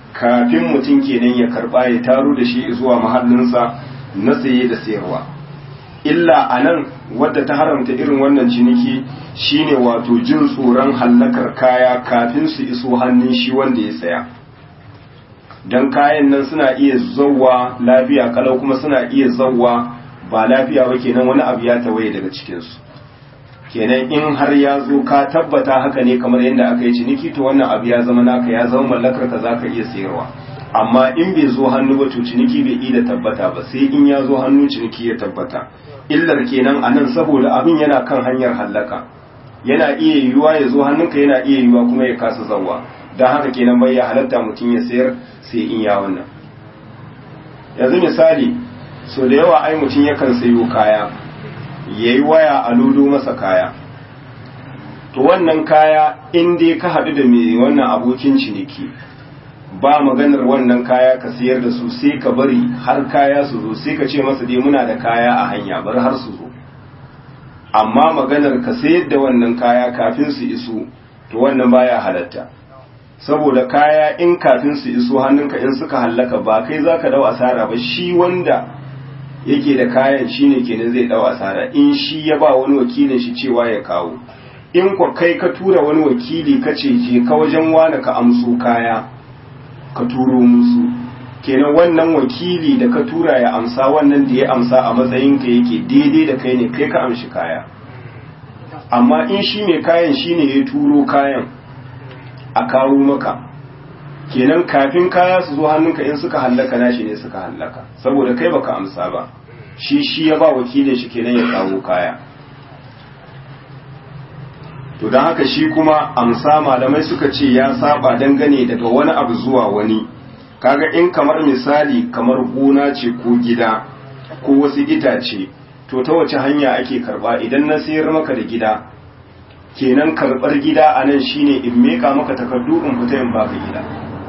kafin mutum kenan ya karba ya taro da shi zuwa mahallinsa na saye da sayarwa illa a nan wadda ta haramta irin wannan ciniki shine wato jin tsoron hallakar kaya kafin su iso hannun shi wanda ya saya don kayan nan suna iya zauwa lafiya kalau kuma suna iya zauwa ba lafiya ba kenan wani abu ya tawaye daga cikinsu kenan in har ya zo ka tabbata haka ne kamar yadda aka yi ciniki to wannan abu ya zama naka ya zama mallakar ka zaka iya sayarwa amma in bai zo hannu ba to ciniki bai iya tabbata ba sai in ya zo hannu ciniki ya tabbata illar kenan anan saboda abin yana kan hanyar hallaka yana iya yiwuwa ya zo hannunka yana iya yiwuwa kuma ya kasa zawa don haka kenan bai ya halatta mutum ya sayar sai in ya wannan yanzu misali so da yawa ai mutum yakan sayo kaya ya yi waya a ludo masa kaya to wannan kaya in dai ka haɗu da mai wannan abokin ciniki ba maganar wannan kaya ka siyar da su sai ka bari har kaya su zo sai ka ce masa dai muna da kaya a hanya bar har su zo amma maganar ka sayar da wannan kaya kafin su iso to wannan baya halatta saboda kaya in kafin su iso hannunka in suka hallaka ba kai zaka dau asara ba shi wanda yake da kayan shine kenan zai dau asara in shi ya ba wani wakilin shi cewa ya kawo in kwa kai ka tura wani wakili ka ce je ka wajen wani ka amso kaya ka turo musu kenan wannan wakili da ka tura ya amsa wannan da ya amsa a matsayin ka yake daidai da kai ne kai ka amshi kaya amma in shi mai kayan shine ya turo kayan a kawo maka kenan kafin kaya su zo hannunka in suka hallaka nashi ne suka hallaka saboda kai baka amsa ba shi shi ya ba wakilin shi kenan ya kawo kaya to don haka shi kuma amsa malamai suka ce ya saba dangane daga wani abu zuwa wani kaga in kamar misali kamar gona ce ko gida ko wasu itace to ta wace hanya ake karba idan na sayar maka da gida kenan karbar gida a nan shine in meka maka takardu in fita in baka gida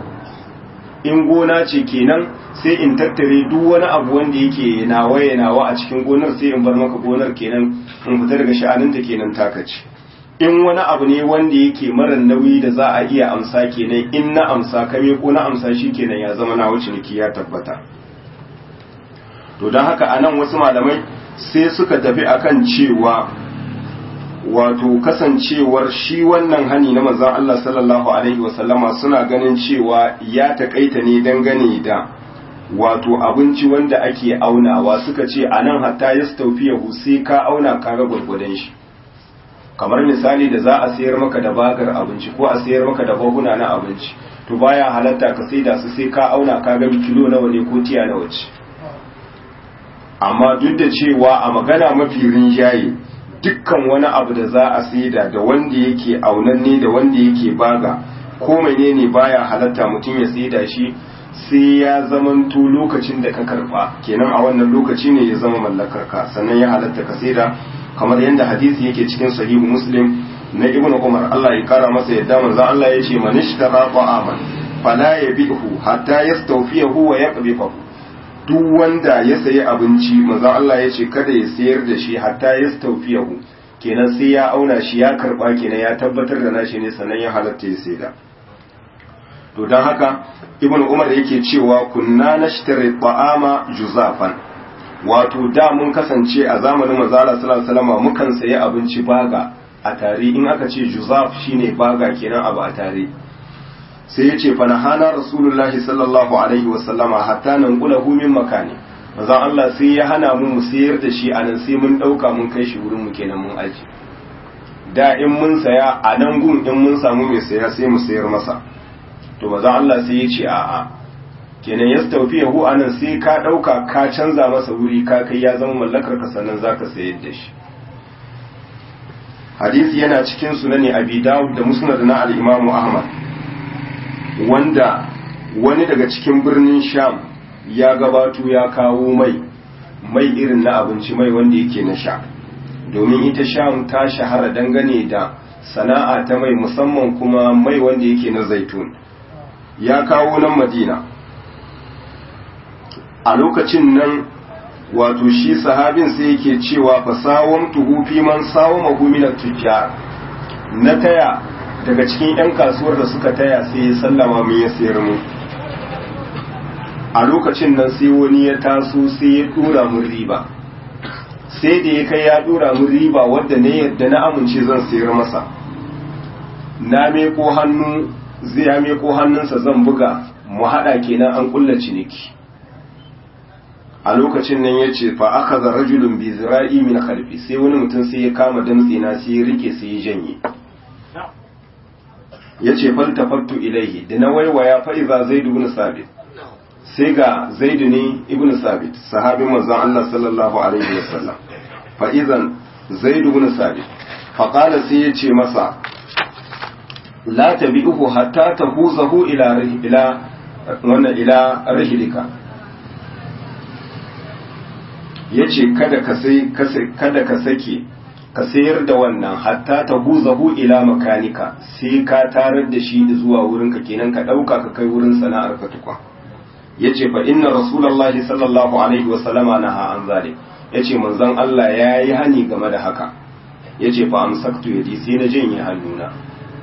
in gona ce kenan sai in tattare duk wani abu wanda yake nawa ya nawa a cikin gonar sai in bar maka gonar kenan in fita daga sha'aninta kenan taka ce in wani abu ne wanda yake mara nauyi da za a iya amsa kenan in na amsa kame ko na amsa shi kenan ya zama na wuce niki ya tabbata to don haka anan wasu malamai sai suka tafi akan cewa wato kasancewar shi wannan hani na manzon Allah sallallahu alaihi wasallama suna ganin cewa ya takaita ne dangane da wato abinci wanda ake aunawa suka ce anan hatta yastawfiyahu sai ka auna ka ga gurgurdan shi kamar misali da za a sayar maka da bagar abinci ko a sayar maka da baguna na abinci to baya halatta ka saida su sai ka auna ka ga kilo nawa ne ko tiya nawa ce amma duk da cewa a magana mafi rinjaye dukkan wani abu da za a saida da wanda yake aunanne da wanda yake baga ko menene baya halatta mutum ya saida shi sai ya zamanto lokacin da ka karba kenan a wannan lokaci ne ya zama mallakar ka sannan ya halatta ka saida kamar yadda hadisi yake cikin sahihu muslim na ibnu umar Allah ya kara masa yadda manzo Allah ya ce man ishtara ta'aman fala yabihu hatta yastawfiyahu wa yaqbifahu duk wanda ya sayi abinci manzo Allah ya ce kada ya sayar da shi hatta yastawfiyahu kenan sai ya auna shi ya karba kenan ya tabbatar da nashi ne sannan ya halatta ya saida to dan haka ibnu umar yake cewa kunna nashtari ta'ama juzafan wato da mun kasance a zamanin manzala sallallahu alaihi wasallam mukan sayi abinci baga a tare in aka ce juzaf shine baga kenan abu a tare sai ya ce fanahana rasulullahi sallallahu alaihi wasallama hatta nan hu min makani manzon Allah sai ya hana mu mu sayar da shi anan sai mun dauka mun kai shi wurin mu kenan mun aji da in mun saya a nan gun in mun samu mai saya sai mu sayar masa to manzon Allah sai ya ce a'a kenan ya taufi yahu anan sai ka ɗauka ka canza masa wuri ka kai ya zama mallakar ka sannan za ka sayar da shi hadisi yana cikin sunani abi dawud da musnad na al-imam ahmad wanda wani daga cikin birnin sham ya gabato ya kawo mai mai irin na abinci mai wanda yake na sha domin ita sham ta shahara dangane da sana'a ta mai musamman kuma mai wanda yake na zaitun ya kawo nan madina a lokacin nan wato shi sahabin sai yake cewa fa sawam tuhu fi man sawama hu min tujjar na taya daga cikin yan kasuwar da suka taya sai ya sallama mun ya sayar mu a lokacin nan sai wani ya taso sai ya dura mun riba sai da ya kai ya dura mun riba wadda ne yadda na amince zan sayar masa na meko hannu zai ya meko hannunsa zan buga mu haɗa kenan an kulla ciniki a lokacin nan ya ce fa aka za rajulun bi zira'i min khalfi sai wani mutum sai ya kama damtse na sai ya rike sai ya janye ya ce faltafattu ilaihi da na waiwaya fa iza zaid ibn sabit sai ga zaid ne ibn sabit sahabin manzon Allah sallallahu alaihi wasallam fa idan zaid ibn sabit fa qala sai ya ce masa la tabi'uhu hatta tahuzahu ila ila wannan ila rahlika yace kada ka sai kada ka sake ka sayar da wannan hatta tahuzahu ila makanika sai ka tarar da shi zuwa wurinka kenan ka dauka ka kai wurin sana'ar ka tukwa yace fa inna rasulullahi sallallahu alaihi wa sallama naha an zalik yace manzon Allah yayi hani game da haka yace fa amsaktu yadi sai na janye hannuna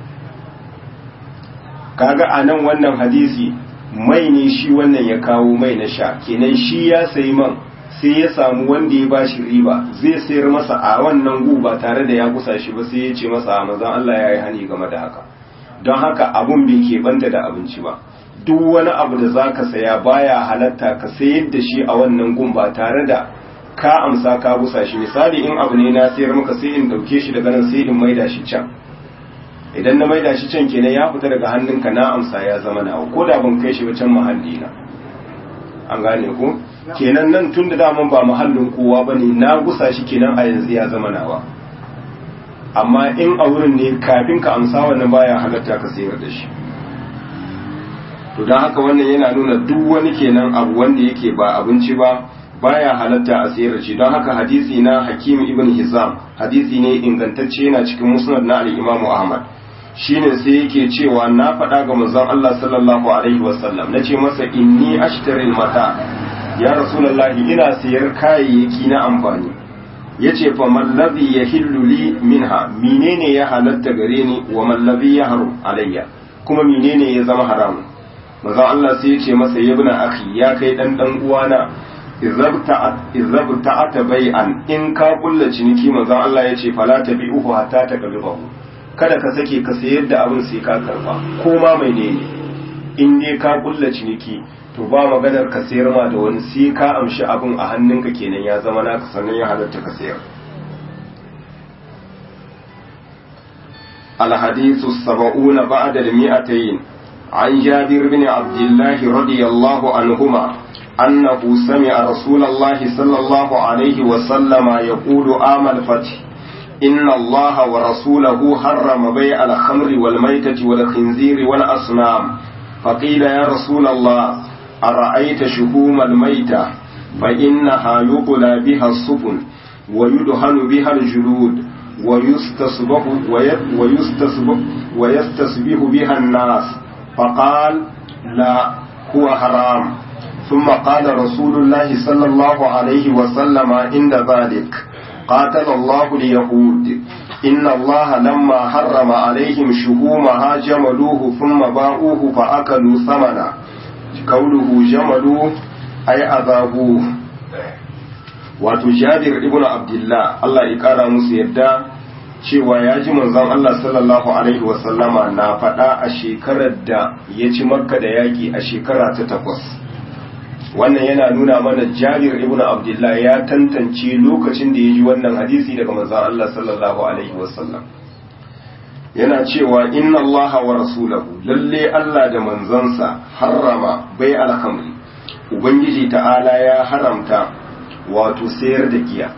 kaga a nan wannan hadisi mai ne shi wannan ya kawo mai na sha kenan shi ya sayi man sai ya samu wanda ya ba shi riba zai sayar masa a wannan gu ba tare da ya kusa shi ba sai ya ce masa a mazan Allah ya yi hani game da haka don haka abun bai keɓanta da abinci ba duk wani abu da za ka saya baya halatta ka sayar da shi a wannan gun ba tare da ka amsa ka busa shi misali in abu ne na sayar maka sai in ɗauke shi daga nan sai in maida shi can idan na maida shi can kenan ya fita daga hannunka na amsa ya zama nawa ko da ban kai shi ba can mahalli na an gane ku kenan nan tun da daman ba mahallin kowa ba ne na gusa shi kenan a yanzu ya zama nawa amma in a wurin ne kafin ka amsa wannan baya halatta ka sayar da shi to don haka wannan yana nuna duk wani kenan abu wanda yake ba abinci ba baya halatta a sayar da shi don haka hadisi na hakim ibn hizam hadisi ne ingantacce yana cikin musnad na al-imamu ahmad shine sai yake cewa na faɗa ga manzon Allah sallallahu alaihi wasallam nace masa inni ashtari mata ya rasulullahi ina sayar kayayyaki na amfani yace fa man ladhi yahillu li minha menene ya halatta gare ni wa man ladhi yahrum alayya kuma menene ya zama haramun manzon Allah sai yace masa yabna akhi ya kai dan dan uwana izabta ta bai'an in ka kulla ciniki manzon Allah yace fala tabi'uhu hatta taqbidahu kada ka sake ka sayar da abin sai ka karba ko ma mai ne in dai ka kulla ciniki to ba maganar ka sayar ma da wani sai ka amshi abin a hannunka kenan ya zama naka sannan ya halatta ka sayar الحديث السبعون بعد المئتين عن جابر بن عبد الله رضي الله عنهما أنه سمع رسول الله صلى الله عليه وسلم يقول آم الفتح إن الله ورسوله حرم بيع الخمر والميتة والخنزير والأصنام فقيل يا رسول الله أرأيت شهوم الميتة فإنها يقلى بها السفن ويدهن بها الجلود ويستصبح ويستصبح ويستصبح بها الناس فقال لا هو حرام ثم قال رسول الله صلى الله عليه وسلم عند ذلك قاتل الله اليهود إن الله لما حرم عليهم شهومها جملوه ثم باعوه فأكلوا ثمنا قوله جملوه أي أذابوه wato jabir ibn abdullah Allah ya kara musu yadda cewa ya ji manzon Allah sallallahu alaihi wasallama na faɗa a shekarar da ya ci makka da yaƙi a shekara ta takwas wannan yana nuna mana jabir ibn abdullah ya tantance lokacin da ya ji wannan hadisi daga manzon Allah sallallahu alaihi wasallam yana cewa inna Allah wa rasulahu lalle Allah da manzansa harrama bai alhamri ubangiji ta'ala ya haramta wato sayar da giya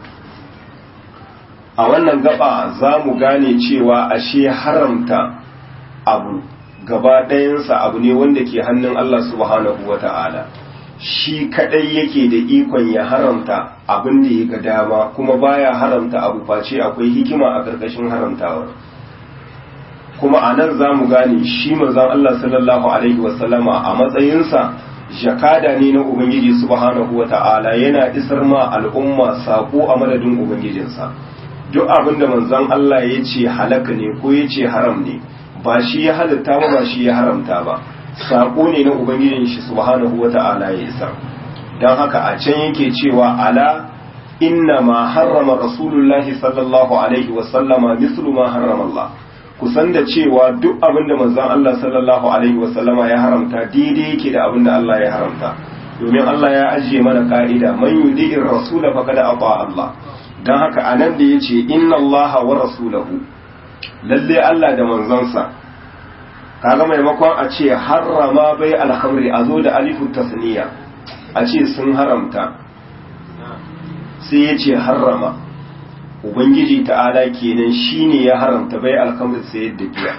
a wannan gaba za mu gane cewa ashe haramta abu gaba ɗayansa abu ne wanda ke hannun Allah subhanahu wa ta'ala shi kaɗai yake da ikon ya haramta abin da ya ga dama kuma baya haramta abu face akwai hikima a ƙarƙashin haramtawar kuma a nan za mu gane shi manzon Allah sallallahu alaihi wasallama a matsayinsa jakada ne na ubangiji subhanahu wa ta'ala yana isar ma al'umma sako a madadin ubangijinsa duk abin da manzon Allah ya ce halaka ne ko ya ce haram ne ba shi ya halatta ba ba shi ya haramta ba sako ne na ubangijin shi subhanahu wata'ala ya isa don haka a can yake cewa ala inna ma harrama rasulullahi sallallahu alaihi wasallama mislu ma harrama Allah kusan da cewa duk abinda manzon Allah sallallahu alaihi wasallama ya haramta daidai yake da abinda Allah ya haramta domin Allah ya ajiye mana ka'ida man yudi'ir rasula faqad ata Allah dan haka anan da yace inna Allah wa rasulahu lalle Allah da manzonsa kaga maimakon a ce harrama bai alhamri a zo da alifun tasniya a ce sun haramta sai ya ce harrama ubangiji ta'ala kenan shine ya haramta bai alhamri sayar da giya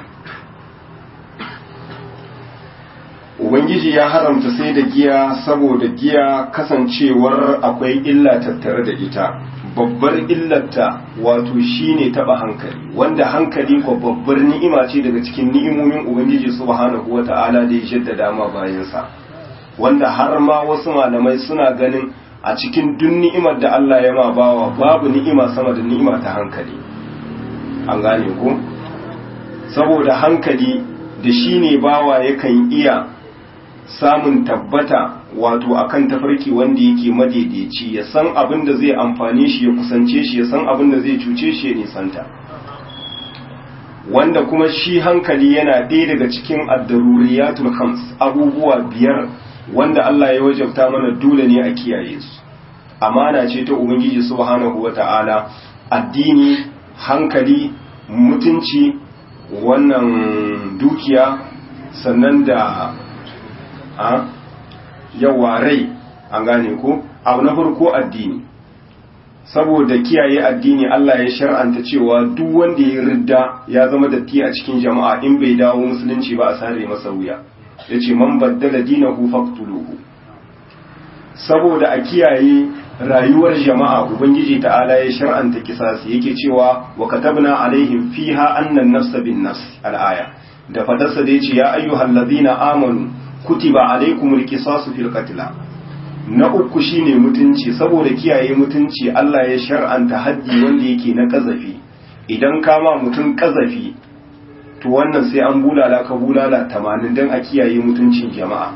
ubangiji ya haramta sai da giya saboda giya kasancewar akwai illa tattare da ita babbar illarta wato shine taba hankali wanda hankali ko babbar ni'ima ce daga cikin ni'imomin ubangiji subhanahu wata'ala da ya jaddada ma bayansa wanda har ma wasu malamai suna ganin a cikin duk ni'imar da Allah ya ma bawa babu ni'ima sama da ni'ima ta hankali an gane ko saboda hankali da shine bawa yakan iya samun tabbata wato akan tafarki wanda yake madaidaici ya san abin da zai amfane shi ya kusance shi ya san abin da zai cuce shi ya nisanta wanda kuma shi hankali yana ɗaya daga cikin addaruriyatul khams abubuwa biyar wanda Allah ya wajabta mana dole ne a kiyaye su amana ce ta ubangiji subhanahu wata'ala addini hankali mutunci wannan dukiya sannan da a yawa rai an gane ko abu na farko addini saboda kiyaye addini Allah ya shar'anta cewa duk wanda ya ridda ya zama datti a cikin jama'a in bai dawo musulunci ba a sare masa wuya yace man baddala dinahu faqtuluhu saboda a kiyaye rayuwar jama'a ubangiji ta'ala ya shar'anta kisasi yake cewa wa katabna alaihim fiha annan nafsa bin nafs al-aya da fadarsa da yace ya ayyuhal ladina amanu kutiba alaikumul qisasu fil qatl na uku shine mutunci saboda kiyaye mutunci Allah ya shar'anta haddi wanda yake na kazafi idan kama mutum kazafi to wannan sai an bulala ka bulala 80 dan a kiyaye mutuncin jama'a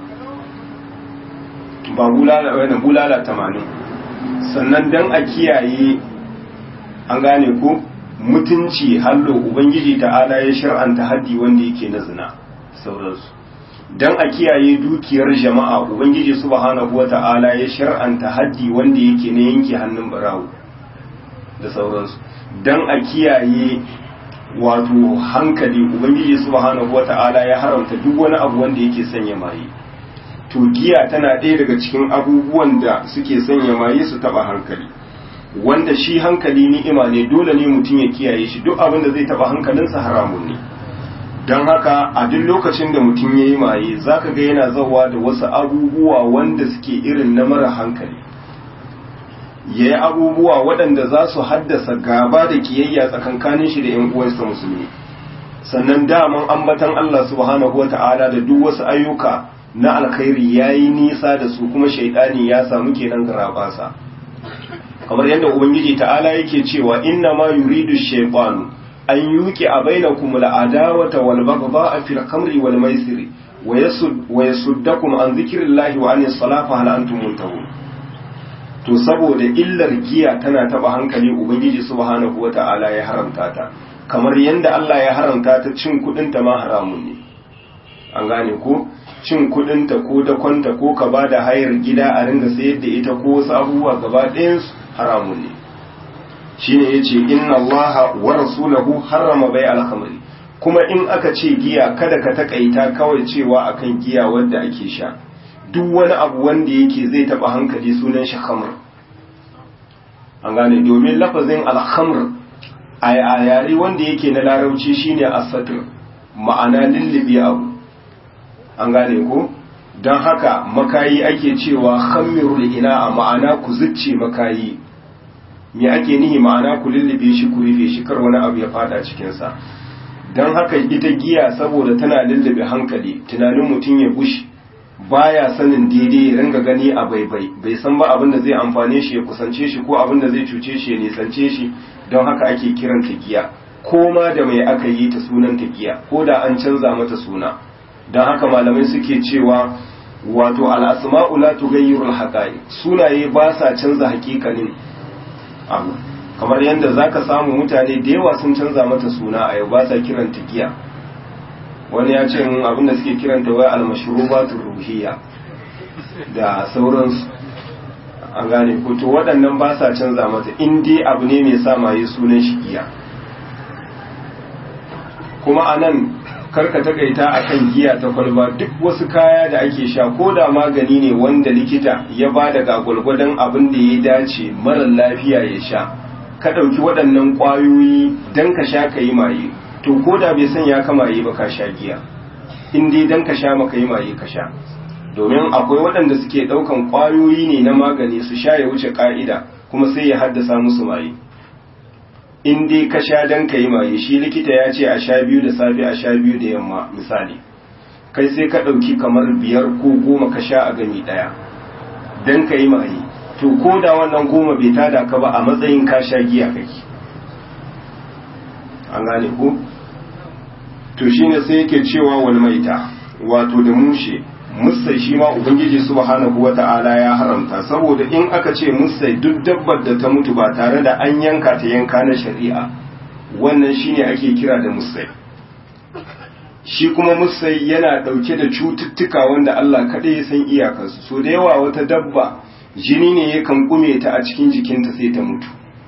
ba bulala wannan bulala 80 sannan dan a kiyaye an gane ko mutunci hallo ubangiji ta'ala ya shar'anta haddi wanda yake na zina sauransu dan a kiyaye dukiyar jama'a ubangiji subhanahu wata'ala ya shar'anta haddi wanda yake na yanke hannun barawo da sauransu dan a kiyaye wato hankali ubangiji subhanahu wata'ala ya haramta duk wani abu wanda yake sanya maye to giya tana ɗaya daga cikin abubuwan da suke sanya maye su taba hankali wanda shi hankali ni'ima ne dole ne mutum ya kiyaye shi duk abin da zai taba hankalinsa haramun ne don haka a duk lokacin da mutum ya yi maye za ka ga yana zawa da wasu abubuwa wanda suke irin na mara hankali ya yi abubuwa waɗanda za su haddasa gaba da kiyayya tsakankanin shi da 'yan uwansa musulmi sannan daman ambatan Allah subhanahu wa ta'ala da duk wasu ayyuka na alkhairi ya yi nisa da su kuma shaidani ya samu kenan garabasa kamar yadda ubangiji ta'ala yake cewa inna ma yuridu shaytanu an yuki a bainakum al'adawata wal baghdha fil khamri wal maisiri wa yasud wa yasuddakum an dhikrillahi wa anis salati hal antum muntahun to saboda illar giya tana taba hankali ubangiji subhanahu wata'ala ya haramta ta kamar yanda Allah ya haramta ta cin kudin ta ma haramun ne an gane ko cin kudin ta ko dakonta ko ka bada hayar gida a ringa sayar da ita ko wasu abubuwa gaba ɗayan haramun ne shine yace inna allaha wa rasulahu harrama bai al-khamri kuma in aka ce giya kada ka takaita kawai cewa akan giya wanda ake sha duk wani abu wanda yake zai taba hankali sunan shi khamr an gane domin lafazin al-khamr a yare wanda yake na larabci shine as-satr ma'ana lillibi abu an gane ko don haka makayi ake cewa khammirul ina ma'ana ku zucce makayi me ake nihi ma'ana ku lullube shi ku rufe shi kar wani abu ya fada cikinsa don haka ita giya saboda tana lullube hankali tunanin mutum ya gushi baya sanin daidai ya ringa gani a baibai bai san ba abin da zai amfane shi ya kusance shi ko abin da zai cuce shi ya nisance shi don haka ake kiranta giya ko ma da mai aka yi ta sunan ta giya ko da an canza mata suna don haka malamai suke cewa wato al'asma'u la tughayyirul haqa'iq sunaye ba sa canza hakikanin abu kamar yadda zaka samu mutane da yawa sun canza mata suna a yau ba sa kiranta giya wani ya ce mun abin da suke kiranta wai al-mashrubatur ruhiyya da sauransu an gane ko to waɗannan ba sa canza mata in dai abu ne mai sa maye sunan shi giya kuma anan karka takaita akan giya ta kwalba duk wasu kaya da ake sha ko da magani ne wanda likita ya ba da gagwalgwadon abin da ya dace marar lafiya ya sha ka ɗauki waɗannan ƙwayoyi don ka sha ka yi maye to ko da bai san ya kama yi ba ka sha giya in dai don ka sha maka yi maye ka sha domin akwai waɗanda suke ɗaukan ƙwayoyi ne na magani su sha ya wuce ƙa'ida kuma sai ya haddasa musu maye in dai ka sha dan ka yi maye shi likita ya ce a sha biyu da safe a sha biyu da yamma misali kai sai ka ɗauki kamar biyar ko goma ka sha a gani ɗaya dan ka yi maye to ko da wannan goma bai tada ka ba a matsayin ka sha giya kake an gane ko to shine sai yake cewa wal maita wato da mushe musai shi ma ubangiji subhanahu wata'ala ya haramta saboda in aka ce musai duk dabbar da ta mutu ba tare da an yanka ta yanka na shari'a wannan shine ake kira da musai shi kuma musai yana dauke da cututtuka wanda Allah kaɗai ya san iyakarsu so da yawa wata dabba jini ne yakan kume ta a cikin jikinta sai ta mutu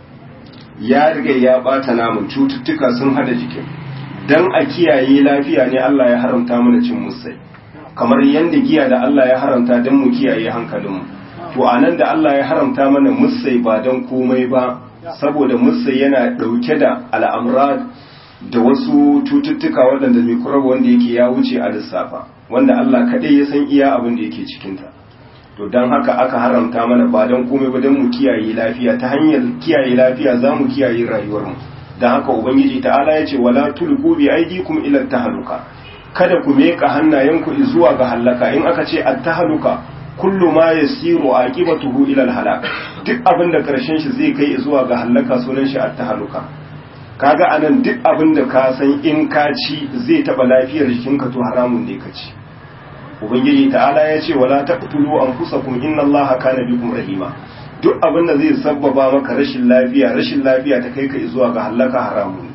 ya riga ya bata namun cututtuka sun hada jikin dan a kiyaye lafiya ne Allah ya haramta mana cin musai kamar yadda giya da Allah ya haramta don mu kiyaye hankalinmu to anan da Allah ya haramta mana musai ba don komai ba saboda musai yana dauke da al'amrad da wasu cututtuka waɗanda mikrob wanda yake ya wuce a lissafa wanda Allah kaɗai ya san iya abin da yake cikinta to don haka aka haramta mana ba don komai ba don mu kiyaye lafiya ta hanyar kiyaye lafiya za mu kiyaye rayuwarmu don haka ubangiji ta'ala ya ce wala tulqu bi aydikum ila tahluka kada ku meka hannayenku zuwa ga halaka in aka ce at-tahluka kullu ma yasiru aqibatuhu ila al-halak duk abin da karshen shi zai kai zuwa ga halaka sunan shi at-tahluka kaga anan duk abin da ka san in ka ci zai taba lafiyar jikinka to haramun ne ka ci ubangiji ta'ala ya ce wala taqtulu anfusakum inna allaha kana bikum rahima duk abin da zai sabbaba maka rashin lafiya rashin lafiya ta kai ka zuwa ga halaka haramun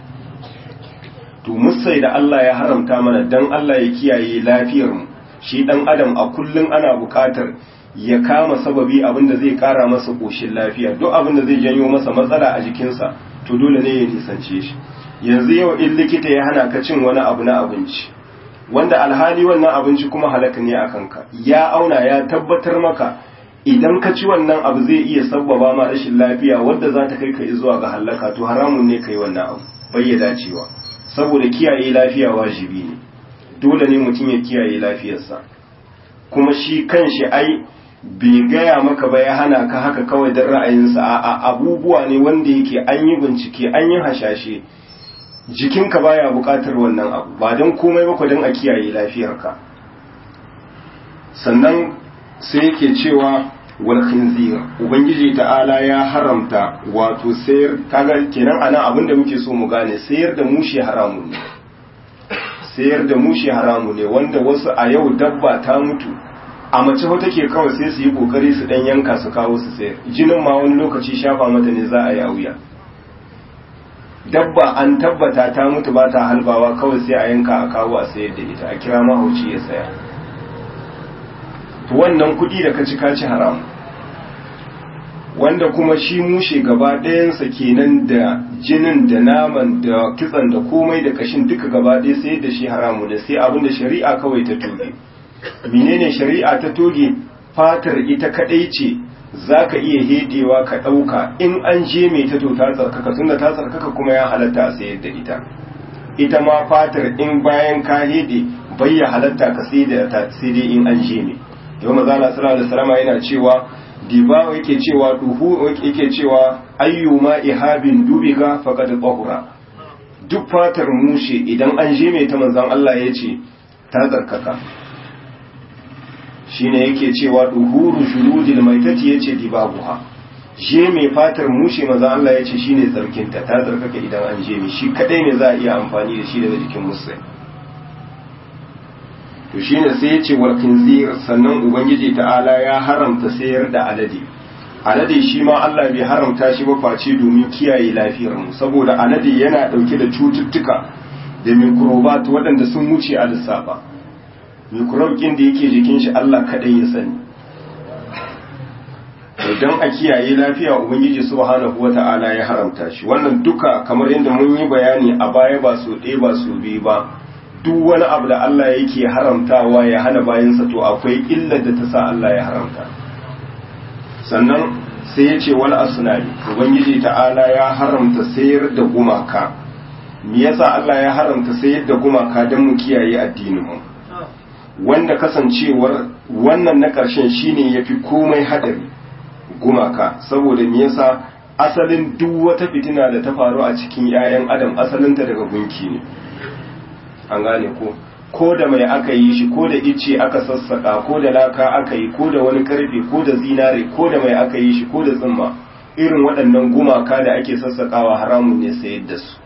to musai da Allah ya haramta mana dan Allah ya kiyaye lafiyar mu shi dan adam a kullun ana buƙatar ya kama sababi abin da zai ƙara masa ƙoshin lafiya duk abin da zai janyo masa matsala a jikinsa to dole ne ya nisance shi yanzu yau in likita ya hana ka cin wani abu na abinci wanda alhali wannan abinci kuma halaka ne a kanka ya auna ya tabbatar maka idan ka ci wannan abu zai iya sabbaba ma rashin lafiya wadda za ta kai ka zuwa ga halaka to haramun ne kai wannan abu bai ya dacewa saboda kiyaye lafiya wajibi ne dole ne mutum ya kiyaye lafiyarsa kuma shi kanshi ai bai gaya maka ba ya hana ka haka kawai don ra'ayinsa a abubuwa ne wanda yake an yi bincike an yi hashashe jikinka baya buƙatar wannan abu ba don komai ba don a kiyaye lafiyarka sannan sai yake cewa wal khinzir ubangiji ta'ala ya haramta wato sayar kaga kenan anan abin da muke so mu gane sayar da mushi haramun ne sayar da mushi haramu ne wanda wasu a yau dabba ta mutu a mace ho take kawai sai su yi kokari su dan yanka su kawo su sayar jinin ma wani lokaci shafa mata ne za a yi a wuya dabba an tabbata ta mutu ba ta halbawa kawai sai a yanka a kawo a sayar da ita a kira mahauci ya saya to wannan kuɗi da ka ci ka ci haram wanda kuma shi mushe gaba ɗayansa kenan da jinin da naman da kitsan da komai da kashin duka gaba ɗaya sai da shi haramu da sai abin da shari'a kawai ta toge menene shari'a ta toge fatar ita kaɗai ce za ka iya hedewa ka ɗauka in an je mai ta to ta tsarkaka tunda ta tsarkaka kuma ya halatta a sayar da ita ita ma fatar in bayan ka hede bai ya halatta ka sai da ta sai dai in an je mai yau maza Allah sallallahu alaihi wasallam yana cewa diba yake cewa duhu yake cewa ayyuma ihabin dubiga faqad tahura duk fatar mushe idan an je mai ta manzon Allah ya ce ta tsarkaka shine yake cewa duhuru shurudil maitati yace dibabuha je mai fatar mushe manzon Allah ya ce shine tsarkinta ta tsarkaka idan an je mai shi kadai ne za a iya amfani da shi daga jikin musulmi to shine sai ya ce wal khinzir sannan ubangiji ta'ala ya haramta sayar da alade alade shi ma Allah bai haramta shi ba face domin kiyaye lafiyar mu saboda alade yana dauke da cututtuka da microbat waɗanda sun wuce a lissafa microbe kin da yake jikin shi Allah kadai ya sani don a kiyaye lafiya ubangiji subhanahu wata'ala ya haramta shi wannan duka kamar yadda mun yi bayani a baya ba so ɗaya ba so biyu ba duk wani abu da Allah yake haramtawa ya hana bayansa to akwai illar da ta sa Allah ya haramta sannan sai ya ce wal asnami ubangiji ta'ala ya haramta sayar da gumaka me yasa Allah ya haramta sayar da gumaka don mu kiyaye addinin mu wanda kasancewar wannan na ƙarshen shine yafi komai hadari gumaka saboda me yasa asalin duk wata fitina da ta faru a cikin 'ya'yan adam asalinta daga gunki ne an gane ko ko da mai aka yi shi ko da icce aka sassaka ko da laka aka yi ko da wani karfe ko da zinare ko da mai aka yi shi ko da tsimma irin waɗannan gumaka da ake sassakawa haramun ne sayar da su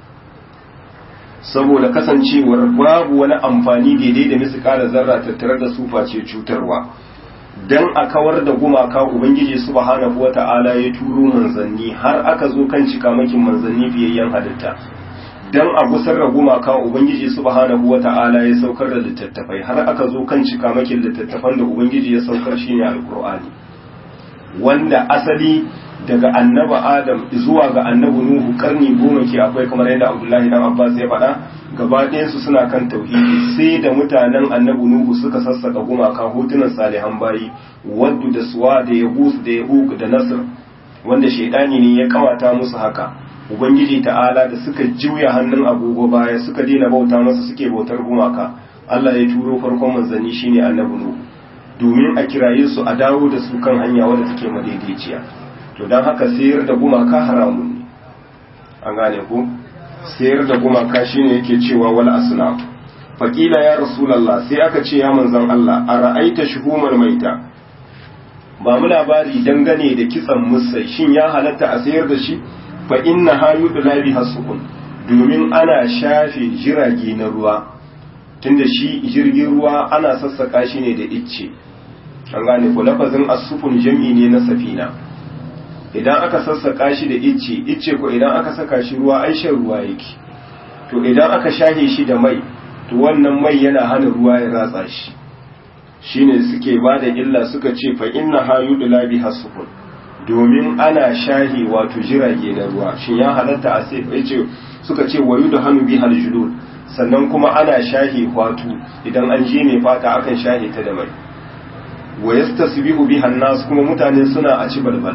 saboda kasancewar babu wani amfani daidai da misikala zarra tattare da su face cutarwa dan a kawar da gumaka ubangiji subhanahu wata'ala ya turo manzanni har aka zo kan cikamakin manzanni fiyayyen halitta dan a gusar da gumaka ubangiji subhanahu wata'ala ya saukar da littattafai har aka zo kan cikamakin littattafan da ubangiji ya saukar shine alqur'ani wanda asali daga annaba adam zuwa ga annabi nuhu karni goma ke akwai kamar yadda abdullahi dan abbas ya faɗa gaba su suna kan tauhidi sai da mutanen annabi nuhu suka sassaka gumaka hotunan salihan bayi waddu da suwa da yahus da yahuk da nasr wanda shaidani ne ya kawata musu haka ubangiji ta'ala da suka juya hannun agogo baya suka daina bauta masa suke bautar gumaka Allah ya turo farkon manzanni shine annabi nuhu domin a kiraye su a dawo da su kan hanya wadda take madaidaiciya to don haka sayar da gumaka haramun ne an gane ku sayar da gumaka shine yake cewa wal asnaf faqila ya rasulullah sai aka ce ya manzon Allah a ra'aita shuhumar maita ba mu labari dangane da kitsan musai shin ya halatta a sayar da shi fa inna hayudu labi hasukun domin ana shafe jirage na ruwa tunda shi jirgin ruwa ana sassaka shi ne da icce an gane ku lafazin asufun jam'i ne na safina idan aka sassaka shi da icce icce ko idan aka saka shi ruwa ai shan ruwa yake to idan aka shahe shi da mai to wannan mai yana hana ruwa ya ratsa shi shine suke ba da illa suka ce fa inna hayudu labi hasukun domin ana shahi wato jirage na ruwa shin ya halatta a sai yace suka ce wayu da hannu bi haljulul sannan kuma ana shahi wato idan an je mai fata akan shahi ta da mai wa yastasbihu biha nas kuma mutane suna a ci balbal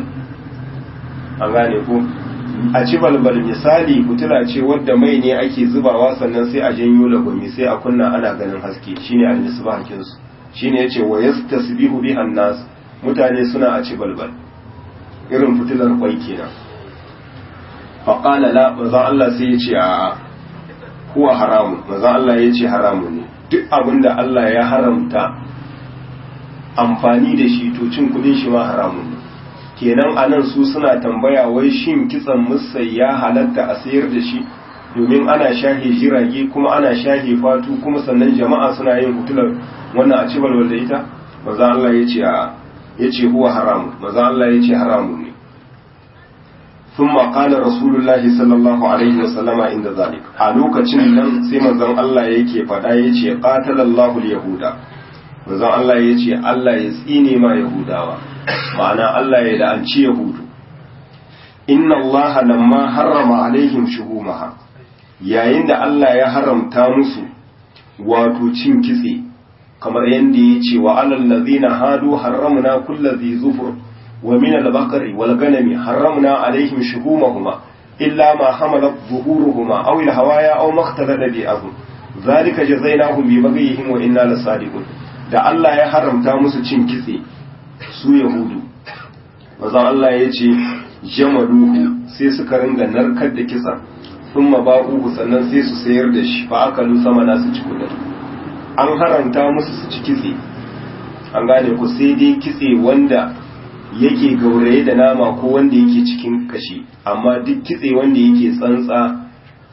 an gane ko a ci balbal misali fitila ce wadda mai ne ake zubawa sannan sai a janyo lagwami sai a kunna ana ganin haske shine al-misbahin su shine yace wa yastasbihu biha nas mutane suna a ci balbal irin fitilar kwai kenan faƙala la manzan Allah sai ya ce a kuwa haramun manzan Allah ya ce haramun ne duk abin da Allah ya haramta amfani da shi to cin kudin shi ma haramun ne kenan anan su suna tambaya wai shin kitsan musai ya halatta a sayar da shi domin ana shahe jirage kuma ana shahe fatu kuma sannan jama'a suna yin fitilar wannan a ci balbal da ita manzan Allah ya ce a ya ce huwa haramun manzan Allah ya ce haramun ne ثم قال رسول الله صلى الله عليه وسلم عند ذلك a lokacin nan sai manzon Allah yake faɗa yace qatalallahu al-yahuda manzon Allah yace Allah ya tsine ma yahudawa ma'ana Allah ya la'anci yahudu inna Allah lamma harrama alaihim shuhumaha yayin da Allah ya haramta musu wato cin kitse kamar yanda yace wa alal ladina hadu harramna kulli zufur ومن البقر والغنم حرمنا عليهم شحومهما إلا ما حملت ظهورهما أو الهوايا أو ما اختلط بأذن ذلك جزيناهم ببغيهم وإنا لصادقون da Allah ya haramta musu cin kitse su yahudu mazan Allah ya ce jamaduhu sai suka ringa narkar da kitsa sun ba'uhu sannan sai su sayar da shi fa aka sama na su ci kudin an haramta musu su ci kitse an gane ku sai dai kitse wanda yake gauraye da nama ko wanda yake cikin kashi amma duk kitse wanda yake tsantsa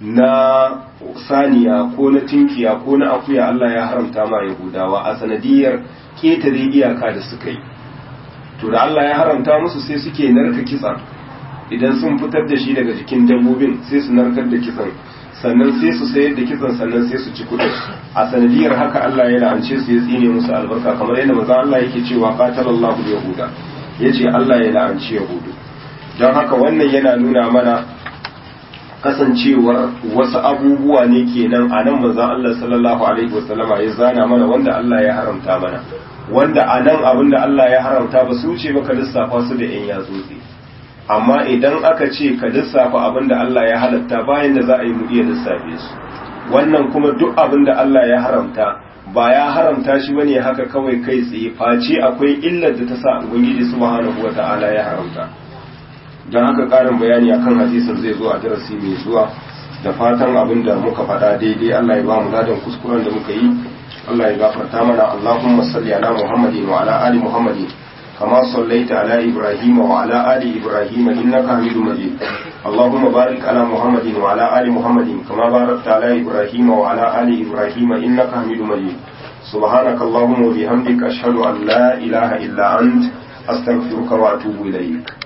na saniya ko na tinkiya ko na akuya Allah ya haramta ma yahudawa a sanadiyar ketare iyaka da suka yi to da Allah ya haramta musu sai suke narka kitsan idan sun fitar da shi daga jikin dabbobin sai su narkar da kitsan sannan sai su sayar da kitsan sannan sai su ci kudin a sanadiyar haka Allah ya la'ance su ya tsine musu albarka kamar yadda manzon Allah yake cewa qatalallahu yahuda yace Allah ya la'anci yahudu don haka wannan yana nuna mana kasancewar wasu abubuwa ne kenan a nan manzon Allah sallallahu alaihi wasallama ya zana mana wanda Allah ya haramta mana wanda a nan abin da Allah ya haramta ba su wuce ba ka lissafa su da yan yatsotsi amma idan aka ce ka lissafa abin da Allah ya halatta bayan da za a yi mu iya lissafe su wannan kuma duk abin da Allah ya haramta ba ya haramta shi bane haka kawai kai tsaye face akwai illar da ta sa ubangiji subhanahu wata'ala ya haramta don haka karin bayani akan hadisin zai zo a darasi mai zuwa da fatan abin da muka faɗa daidai Allah ya ba mu ladan kuskuren da muka yi Allah ya gafarta mana Allahumma salli ala Muhammadin wa ala ali Muhammadin كما صليت على إبراهيم وعلى آل إبراهيم إنك حميد مجيد اللهم بارك على محمد وعلى آل محمد كما باركت على إبراهيم وعلى آل إبراهيم إنك حميد مجيد سبحانك اللهم وبحمدك أشهد أن لا إله إلا أنت أستغفرك وأتوب إليك